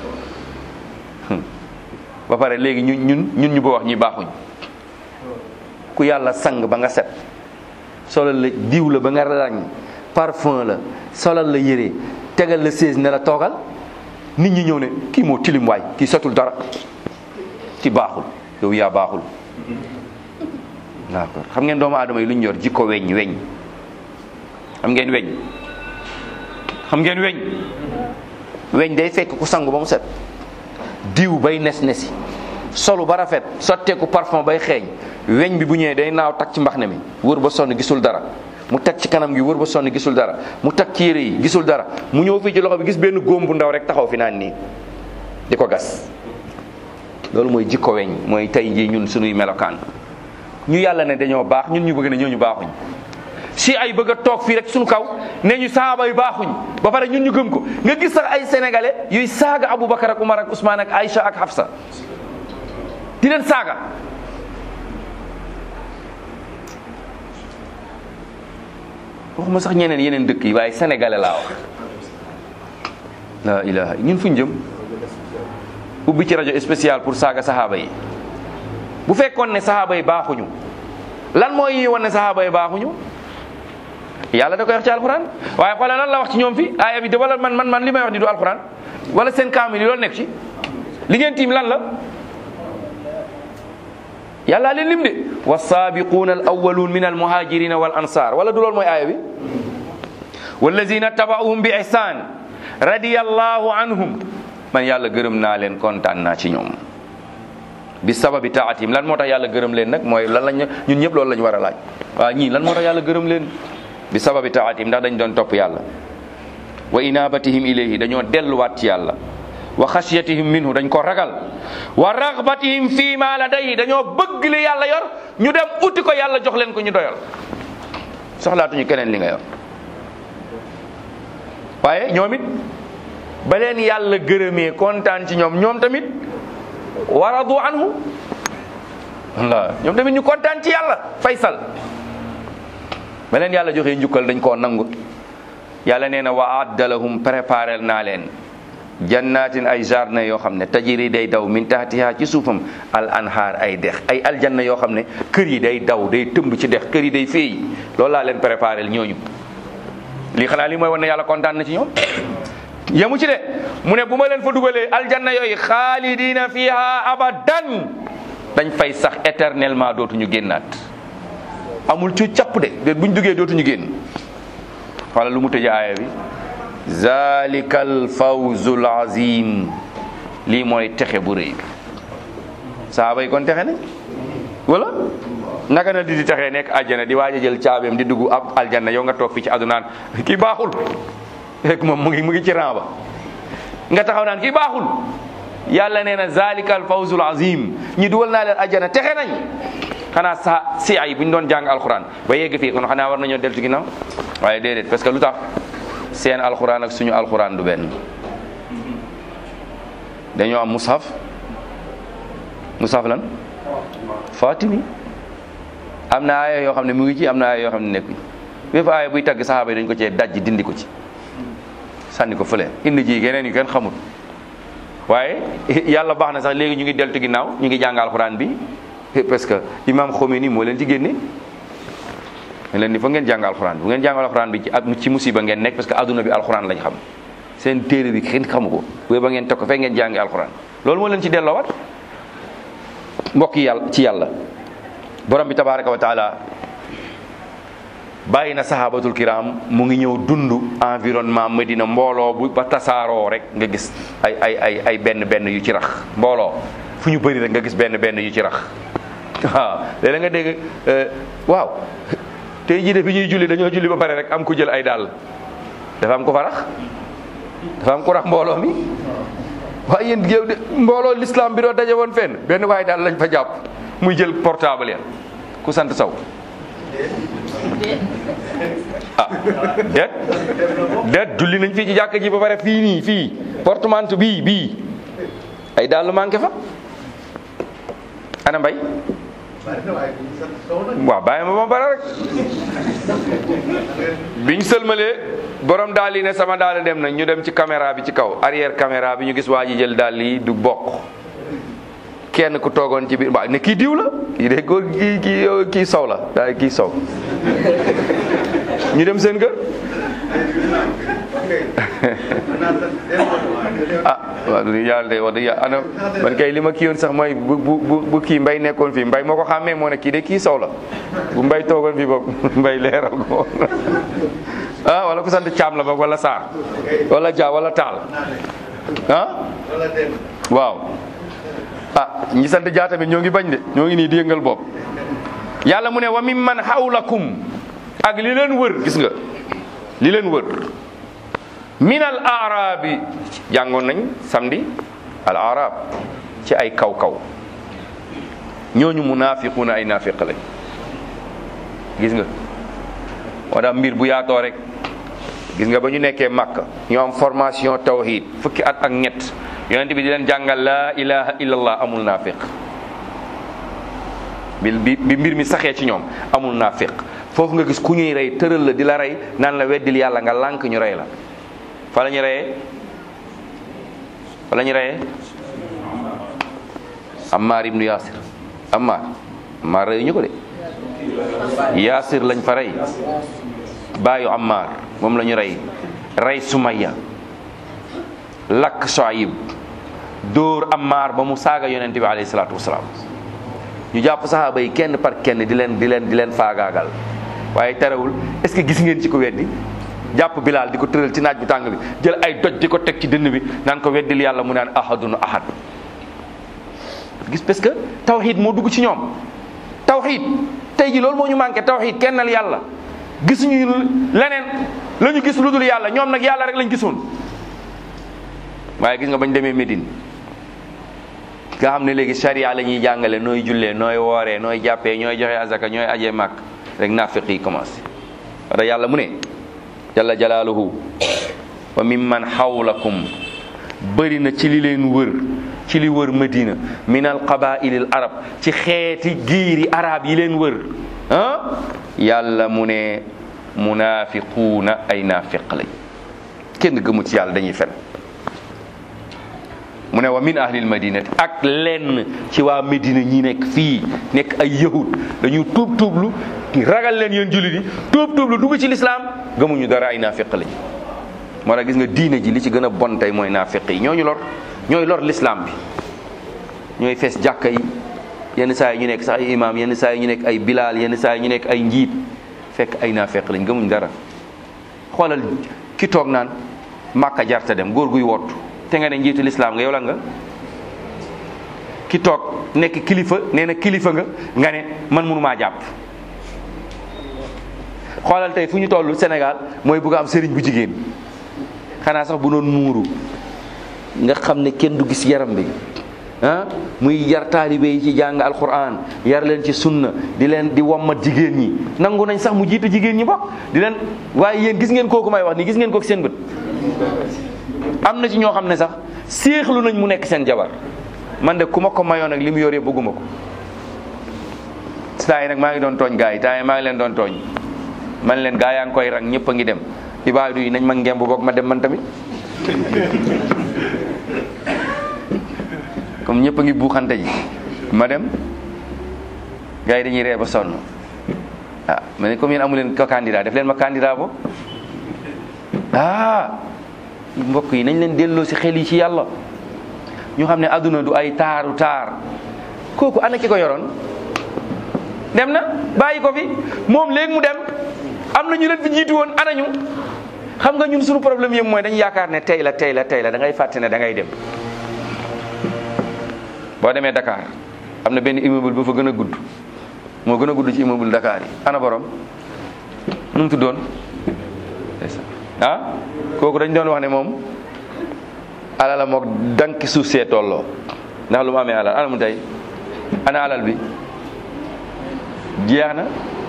ba pare léegi ñun ñun ñun ñu ba wax ñi baaxuñ ku yàlla sang ba nga set solal la diw la ba nga ràññ parfum la solal la yére tegal la sées ne la toogal nit ñi ñëw ne kii moo tilim waay kii setul dara ci baaxul yow yaa baaxul d'accord xam ngeen doomu aadama yi lu ñu yor jikko weñ weñ xam ngeen weñ xam ngeen weñ weñ day fekk ku sangu ba mu set diw bay nes nesi solu ba rafet sotteeku parfum bay xeeñ weñ bi bu ñëwee day naaw tag ci mbaxne mi wër ba sonn gisul dara mu teg ci kanam gi wër ba sonn gisul dara mu teg ci yére yi gisul dara mu ñëw fii ci loxo bi gis benn góom bu ndaw rek taxaw fi naan nii di ko gas loolu mooy jikko weñ mooy tey jii ñun suñuy melokaan ñu yàlla ne dañoo baax ñun ñu bëgg ne ñooñu baaxuñ si ay bëgg a toog fii rek suñu kaw ne ñu saaba yu baaxuñ ba pare ñun ñu gëm ko nga gis sax ay sénégalais yuy saaga Aboubacar ak Umar ak Ousmane ak Aïcha ak Hafsa di leen saaga waxuma sax ñeneen yeneen dëkk yi waaye sénégalais laa wax la ilaha ñun fuñ jëm ubbi ci rajo spécial pour saaga saxaaba yi bu fekkoon ne saxaaba yi baaxuñu lan mooy yi wan ne saxaaba yi baaxuñu yàlla da koy wax ci alxuraan waaye xoolal lan la wax ci ñoom fi aaya bi de wala man man man li may wax ni du alxuraan wala seen kaamil yi loolu nekk ci li ngeen tiim lan la yàlla leen lim de wasaabiquuna al awwaluun min al muhajirina wal ansar wala du loolu mooy aaya bi wallazina tabauhum bi ihsan radiyallahu anhum man yàlla gërëm naa leen kontaan naa ci ñoom bi sababi taatim lan moo tax yàlla gërëm leen nag mooy lan lañ ñun ñëpp loolu la ñu war a laaj waaw ñii lan moo tax yàlla gërëm leen bi sababi taatim ndax dañ doon topp yàlla wa inabatihim ilayhi dañoo delluwaat ci yàlla wa xasiyatihim minhu dañ ko ragal wa raghbatihim fi ma ladayhi dañoo bëgg li yàlla yor ñu dem uti ko yàlla jox leen ko ñu doyal soxlaatuñu keneen li nga yor waaye ñoom it ba leen yàlla gërëmee kontaan ci ñoom ñoom tamit waradu anhu walla ñoom tamit ñu kontaan ci yàlla faysal ba leen yàlla joxee njukkal dañ koo nangu yàlla nee na wa adda lahum préparel naa leen jannatin ay jardin yoo xam ne tajiri day daw min tahtiha ci suufam al anhaar ay dex ay aljanna yoo xam ne kër yi day daw day tëmb ci dex kër yi day féey loolu laa leen préparel ñooñu lii xanaa lii mooy wan ne yàlla kontaan na ci ñoom yemu ci de mu ne bu ma leen fa dugalee aljanna yooyu xaalidina fiha abadan dañ fay sax éternellement dootuñu génnaat amul ci capp de de buñ duggee dootuñu génn wala lu mu tëjee aaya bi zalika al fawzul azim lii mooy texe bu rëy bi saaba yi kon texe ne wala naka na di di texee nekk aljana di waaj a jël caabeem di dugg ab aljanna yow nga toog fii ci adunaan kii baaxul rek moom mu ngi mu ngi ci ran ba nga taxaw naan kii baaxul yàlla nee na zalika al fawzul azim ñi dugal naa leen ajjana texe nañ xanaa sa si ay bu ñu doon jàng alxuraan ba yegg fii kon xanaa war nañoo deltu ginnaaw waaye déedéet parce que lu tax seen alxuraan ak suñu alxuraan du benn dañoo am mushaf mushaf lan fatimi am na aaya yoo xam ne mu ngi ci am na aaya yoo xam ne nekkuñ bépp aaya buy tagg saxaaba yi dañ ko cee dajji dindi ko ci sànni ko fële indi ji yeneen yu kenn xamul waaye yàlla baax na sax léegi ñu ngi deltu ginnaaw ñu ngi jàng alxuraan bi parce que imam Khomeini moo leen ci génne ne leen ni fa ngeen jàng alxuraan bu ngeen jàng alxuraan bi ci ak ci musiba ngeen nekk parce que adduna bi alxuraan lañ xam seen téere bi kenn xamu ko bu ba ngeen teg ko fekk ngeen jàngi alxuraan loolu moo leen ci delloowaat mbokk yi yàlla ci yàlla borom bi tabaraka wa taala bàyyi na sahabatul kiram mu ngi ñëw dund environnement Medina mbooloo bu ba tasaaroo rek nga gis ay ay ay ay benn benn yu ci rax mbooloo fu ñu bëri rek nga gis benn benn yu ci rax waaw léeg nga dégg waaw tey jii de bi ñuy julli dañoo julli ba pare rek am ku jël ay dàll dafa am ko fa rax dafa am ku rax mbooloo mi waaye yéen yow de mbooloo l'islam bi doo daje woon fenn benn waaye daal lañ fa jàpp muy jël portable ya ku sant saw ah déet déet julli nañ fii ci jàkk ji ba pare fii nii fii portemanteau bii bii ay daal lu manqué fa ana mbay waaw bàyyi ma ba pare rek biñ sëlmalee borom daal yi ne sama daal dem nañ ñu dem ci caméra bi ci kaw arrière caméra bi ñu gis waa ji jël daal yi du bokk kenn ku toogoon ci biir waaw ne kii diw la kii de góor kii kii kii sow la daal kii sow ñu dem seen kër ah waaw du yàlla de wax dëgg yàlla ana man kay li ma kii woon sax mooy bu bu bu kii mbay nekkoon fii mbay moo ko xàmmee moo ne kii de kii sow la bu mbay toogoon fii boog mbay leeral ko ah wala ku sant caam la boog wala saar wala ja wala taal ah waaw ah ñi sant jaa tamit ñoo ngi bañ de ñoo ngi nii di yëngal bopp yàlla mu ne wa mim man hawlakum ak li leen wër gis nga li leen wër min al arabi jàngoon nañ samedi al arab ci ay kaw kaw ñooñu munafiquna ay nafiq lañ gis nga wala mbir bu yaatoo rek gis nga ba ñu nekkee Makka ñu am formation tawhid fukki at ak ñett yonent bi di leen jàngal laa ilaha illallah amul naafiq bi bi bi mbir mi saxee ci ñoom amul naafiq foofu nga gis ku ñuy rey tëral la di la rey naan la weddil yàlla nga lànk ñu rey la fa la ñu reyee fa la ñu reyee Ammar ibnu Yasir Ammar Ammar reyu ñu ko de Yasir lañ fa rey baayu Ammar moom la ñu rey rey Sumayya lakk Soayib dóor Ammar ba mu saaga yonente bi alayhi salaatu wasalaam ñu jàpp saxaaba yi kenn par kenn di leen di leen di leen faagaagal waaye terewul est-ce que gis ngeen ci ko weddi jàpp Bilaal di ko tëral ci naaj bu tàng bi jël ay doj di ko teg ci dënn bi naan ko weddil yàlla mu naan ahadun ahad gis parce que tawxiid moo dugg ci ñoom tawxiid tey ji loolu moo ñu manqué tawxiid kennal yàlla gisuñu leneen la ñu gis lu dul yàlla ñoom nag yàlla rek lañ gisoon waaye gis nga bañ demee Médine nga xam ne léegi charia la ñuy jàngale nooy jullee nooy wooree nooy jàppee ñooy joxe azaka ñooy ajee màkk rek naafiq yi commencé wala yàlla mu ne jalla jalaaluhu wa mimman hawlakum bëri na ci li leen wër ci li wër Medina min al qabailil arab ci xeeti giiri arab yi leen wër ah yàlla mu ne munafiquuna ay naafiq lañ kenn gëmu ci yàlla dañuy fen mu ne wa min ahlil madinati ak lenn ci waa Medina ñi nekk fii nekk ay yahud dañu tuub tuublu ragal leen yéen jullit yi tuub tuublu dugg ci lislaam gëmuñu dara ay naafiq lañ moo tax gis nga diine ji li ci gën a bon tey mooy naafiq yi ñooñu lor ñooy lor lislaam bi ñooy fees jàkka yi yenn saa yi ñu nekk sax ay imaam yenn saa yi ñu nekk ay bilaal yenn saa yi ñu nekk ay njiit fekk ay naafeq lañ gëmuñ dara xoolal ki toog naan màkka jarta dem góor guy wottu te nga ne njiitu lislaam nga yow la nga ki toog nekk kilifa nee na kilifa nga nga ne man mënumaa jàpp xoolal tey fu ñu toll Sénégal mooy bugg am sëriñ bu jigéen xanaa sax bu doon muuru nga xam ne kenn du gis yaram bi ah muy yar taalibe yi ci jàng alquran yar leen ci sunna di leen di wommat jigéen ñi nangu nañ sax mu jiitu jigéen ñi bokk di leen waaye yéen gis ngeen kooku may wax ni gis ngeen kooku seen bët am na ci ñoo xam ne sax séexlu nañ mu nekk seen jabar man de ku ma ko mayoon ak li mu yoree bëgguma ko saa yi nag maa ngi doon tooñ gaa yi temps yi maa ngi leen doon tooñ man leen gaa yaa ngi koy rang ñëpp a ngi dem ibaadu yi nañ ma ngemb boog ma dem man tamit comme ñëpp a ngi buuxante ji ma dem gars yi dañuy ree ba sonn ah mais ne comme yéen amu leen ko candidat def leen ma candidat bo ah mbokk yi nañ leen delloo si xel yi ci yàlla ñu xam ne adduna du ay taaru taar kooku ana ki ko yoroon dem na bàyyi ko fi moom léegi mu dem am na ñu leen fi jiitu woon anañu xam nga ñun suñu problème yëpp mooy dañu yaakaar ne tey la tey la tey la da ngay fàtte ne da ngay dem boo demee Dakar am na benn immeuble bu fa gën a gudd moo gën a gudd ci immeuble Dakar yi ana borom nu mu tuddoon ah kooku dañ doon wax ne moom alala mook danki suuf see tolloo ndax lu mu amee alal ana mu tey ana alal bi jeex na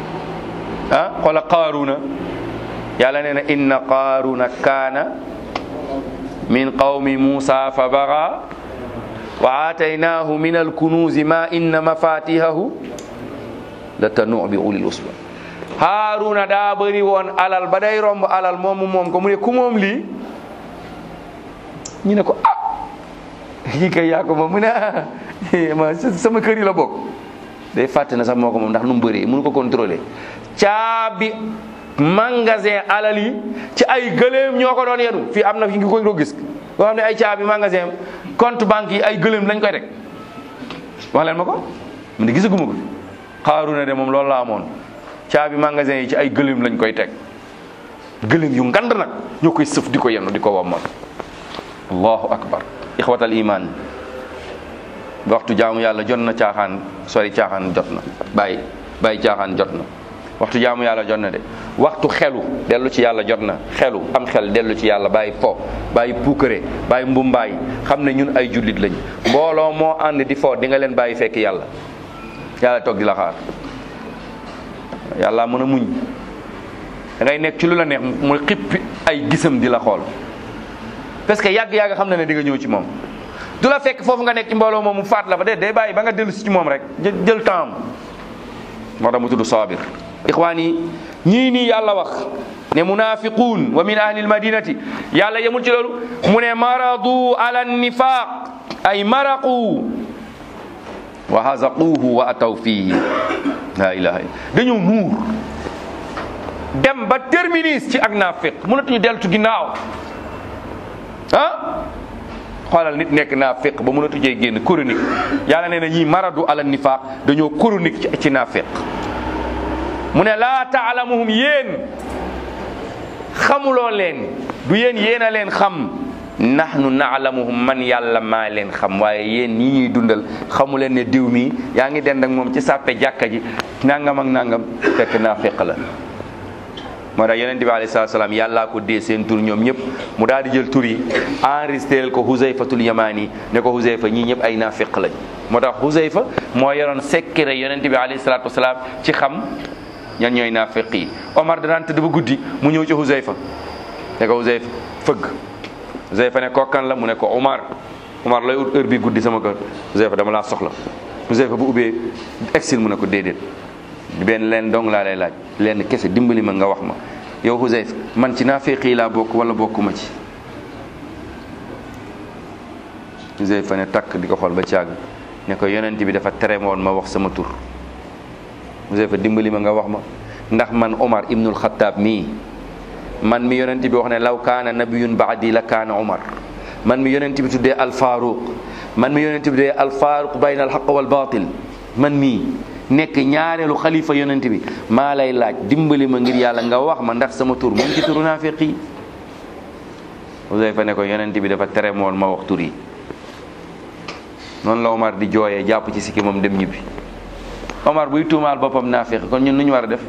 ah xoola qaaruna yàlla nee na inna qaaruna kaana min qawmi muusa fa baga wa aataynaahu min alkunuuzi ma inna mafatihahu la tanu bi ulil usba haaruna daa bëri woon alal ba day romb alal moomu moom ko mu ne ku moom lii ñu ne ko ah yi kay yaa ko moom mu ne ah ma sama kër yi la bokk day fàtte na sax moo ko moom ndax nu mu bëree mënu ko contrôler caabi magasin alal yi ci ay gëléem ñoo ko doon yenu fii am na fi ngi ko gis boo xam ne ay caabi magasin compte banque yi ay gëléem lañ koy teg wax leen ma ko mu ne gisaguma ko xaaruna de moom loolu la amoon caabi magasin yi ci ay gëléem lañ koy teg gëléem yu ngand nag ñoo koy sëf di ko yenu di ko wammal allahu akbar ixwatal iman waxtu jaamu yàlla jot na caaxaan sori caaxaan jot na bàyyi bàyyi caaxaan jot na waxtu jaamu yàlla jot na de waxtu xelu dellu ci yàlla jot na xelu am xel dellu ci yàlla bàyyi fo bàyyi puukare bàyyi mbumbaay xam ne ñun ay jullit lañ mbooloo moo ànd di fo di nga leen bàyyi fekk yàlla yàlla toog di la xaar yàlla mën a muñ da ngay nekk ci lu la neex mu xippi ay gisam di la xool parce que yàgg-yàgg xam na ne di nga ñëw ci moom du la fekk foofu nga nekk ci mbooloo moom mu faat la fa de day bàyyi ba nga dellu si ci moom rek jël temps moo tax mu tudd sabir ixwaan yi ñii nii yàlla wax ne munafiquun wa min ahli almadinati yàlla yemul ci loolu mu ne maradu ala nifaq ay maraqu wa hazaquhu wa ataw fihi la ilaha illa dañoo nuur dem ba terminus ci ak naafiq mënatuñu deltu ginnaaw ah xoolal nit nekk naafiq ba mënatu jee génn chronique yàlla nee na ñii maradu ala nifaq dañoo chronique ci ci naafiq mu ne laa taalamuhum yéen xamuloo leen du yéen yéen a leen xam nahnu naalamuhum man yàlla maa leen xam waaye yéen ñi ñuy dundal xamu leen ne diw mi yaa ngi dend ak moom ci sàppe jàkka ji nangam ak nangam fekk naafiq la moo tax yonent bi alayhi salaatu salaam yàllaa ko dee seen tur ñoom ñëpp mu daal di jël tur yi enregistré ko Huzayfatul Yamani ne ko Huzayfa ñii ñëpp ay naafiq lañ moo tax Huzayfa moo yoroon secret yonent bi alayhi salaatu wasalaam ci xam ñan ñooy naafiq yi Omar danaan tëdd ba guddi mu ñëw ci Huzayfa ne ko Huzayfa fëgg Huzayfa ne ko kan la mu ne ko Omar Omar lay ut heure bi guddi sama kër Huzayfa dama laa soxla Huzayfa bu ubbee exil mu ne ko déedéet benn leen dong laa lay laaj leen kese dimbali ma nga wax ma yow Huzayfa man ci naafiq yi laa bokk wala bokkuma ci Huzayfa ne takk di ko xool ba caag ne ko yonent bi dafa tere woon ma wax sama tur Huzayfa dimbali ma nga wax ma ndax man Omar ibnul Xattaab mii man mi yonent bi wax ne law kaana nabiyun baadi la kaana Omar man mi yonent bi tuddee alfaaruq man mi yonent bi tuddee alfaaruq bayna alxaq wal baatil man mii nekk ñaareelu xalifa yonent bi maa lay laaj dimbali ma ngir yàlla nga wax ma ndax sama tur moom ci turu naafiq yi Huzayfa ne ko yonent bi dafa tere moon ma wax tur yi noonu la Omar di jooyee jàpp ci sikki moom dem ñibbi Omar buy tuumaal boppam naafiq kon ñun nu ñu war a def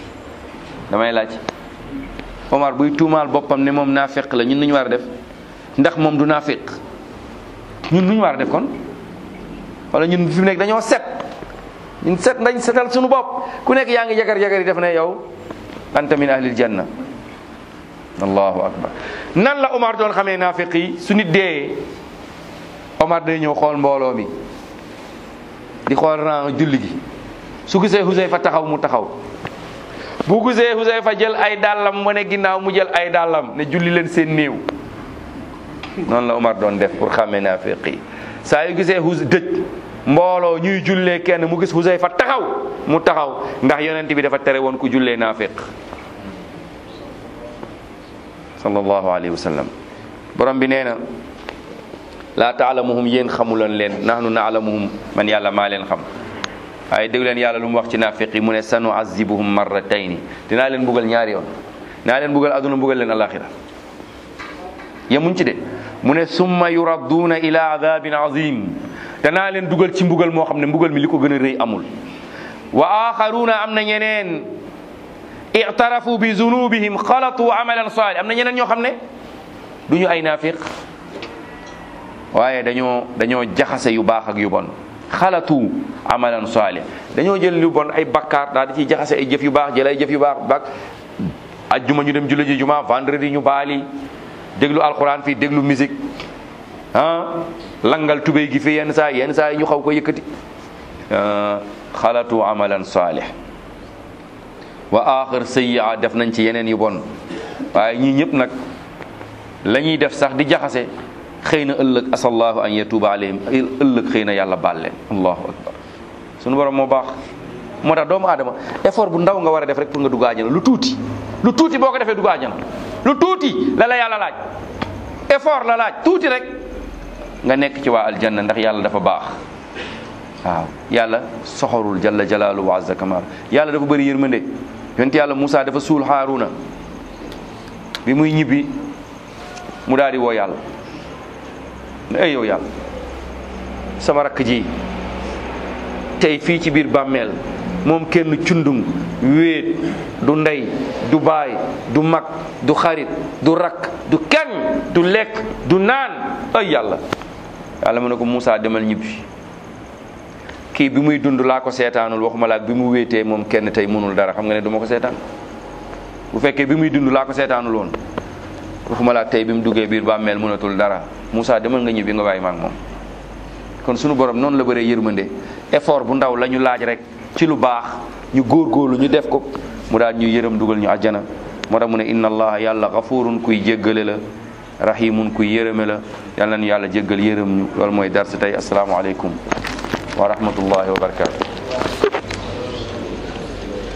damay laaj Omar buy tuumaal boppam ne moom naafiq la ñun nu ñu war a def ndax moom du naafiq ñun lu ñu war a def kon wala ñun fi mu nekk dañoo set ñun set dañ setal suñu bopp ku nekk yaa ngi jagar jagar yi def ne yow anta min ahlil janna allahu akbar nan la Omar doon xamee naafiq yi su nit dee Omar day ñëw xool mbooloo mi di xool rang julli gi su gisee Huzayfa taxaw mu taxaw bu gisee Huzayfa jël ay dàllam wane ginnaaw mu jël ay dàllam ne julli leen seen néew noonu la Omar doon def pour xàmmee naafiq yi saa yu gisee hus dëj mbooloo ñuy jullee kenn mu gis Huzayfa taxaw mu taxaw ndax yonent bi dafa tere woon ku jullee naafiq sallallahu alayhi wa sallam borom bi nee na laa taalamuhum yéen xamuloon leen nahnu naalamuhum man yàlla maa leen xam waaye dégg leen yàlla lu mu wax ci naafiq yi mu ne sanu azibuhum marratayni dinaa leen buggal ñaari yoon dinaa leen buggal aduna buggal leen alaxira yemuñ ci de mu ne summa yuradduuna ila adabin azim danaa leen dugal ci mbugal moo xam ne mbugal mi li ko gën a rëy amul wa axaruuna am na ñeneen ictarafu bi zunubihim xalatu amalan salih am na ñeneen ñoo xam ne du ñu ay naafiq waaye dañoo dañoo jaxase yu baax ak yu bon xalatu amalan salih dañoo jël yu bon ay bakkaar daal di ciy jaxase ay jëf yu baax jël ay jëf yu baax bak ajjuma ñu dem julli ji juma vendredi ñu baali déglu alquran fii déglu musique ah langal tubéy gi fi yenn saa yenn saa yi ñu xaw ko yëkkati xalatu amalan salih wa axir sayyi'a def nañ ci yeneen yu bon waaye ñii ñëpp nag la ñuy def sax di jaxase xëy na ëllëg asallahu an yatuba alayhim ëllëg xëy na yàlla baal leen allahu akbar suñu borom moo baax moo tax doomu aadama effort bu ndaw nga war a def rek pour nga dugg àjjana lu tuuti lu tuuti boo ko defee dugg àjjana lu tuuti la la yàlla laaj effort la laaj tuuti rek nga nekk ci waa aljanna ndax yàlla dafa baax waaw yàlla soxorul jalla jalaalu wa azza kamal yàlla dafa bëri yërmande yonent yàlla Moussa dafa suul Haaruna bi muy ñibbi mu daal di woo yàlla ne ay yow yàlla sama rakk ji tey fii ci biir bàmmeel moom kenn cundung wéet du ndey du baay du mag du xarit du rakk du kenn du lekk du naan ay yàlla yàlla mu ne ko Moussa demal ñibbi kii bi muy dund laa ko seetaanul waxuma laak bi mu wéetee moom kenn tey mënul dara xam nga ne du ma ko seetaan bu fekkee bi muy dund laa ko seetaanul woon waxuma laak tey bi mu duggee biir bàmmeel mënatul dara Moussa demal nga ñibbi nga bàyyi maak moom kon sunu borom noonu la bëree yërmande effort bu ndaw la ñu laaj rek ci lu baax ñu góorgóorlu ñu def ko mu daal ñu yërëm dugal ñu àjjana moo tax mu ne inna allaha yàlla gafurun kuy jéggale la rahimun kuy yërëme la yàlla nañu yàlla jéggal yërëm ñu loolu mooy darsi tey asalaamaaleykum wa rahmatullahi wa barakatu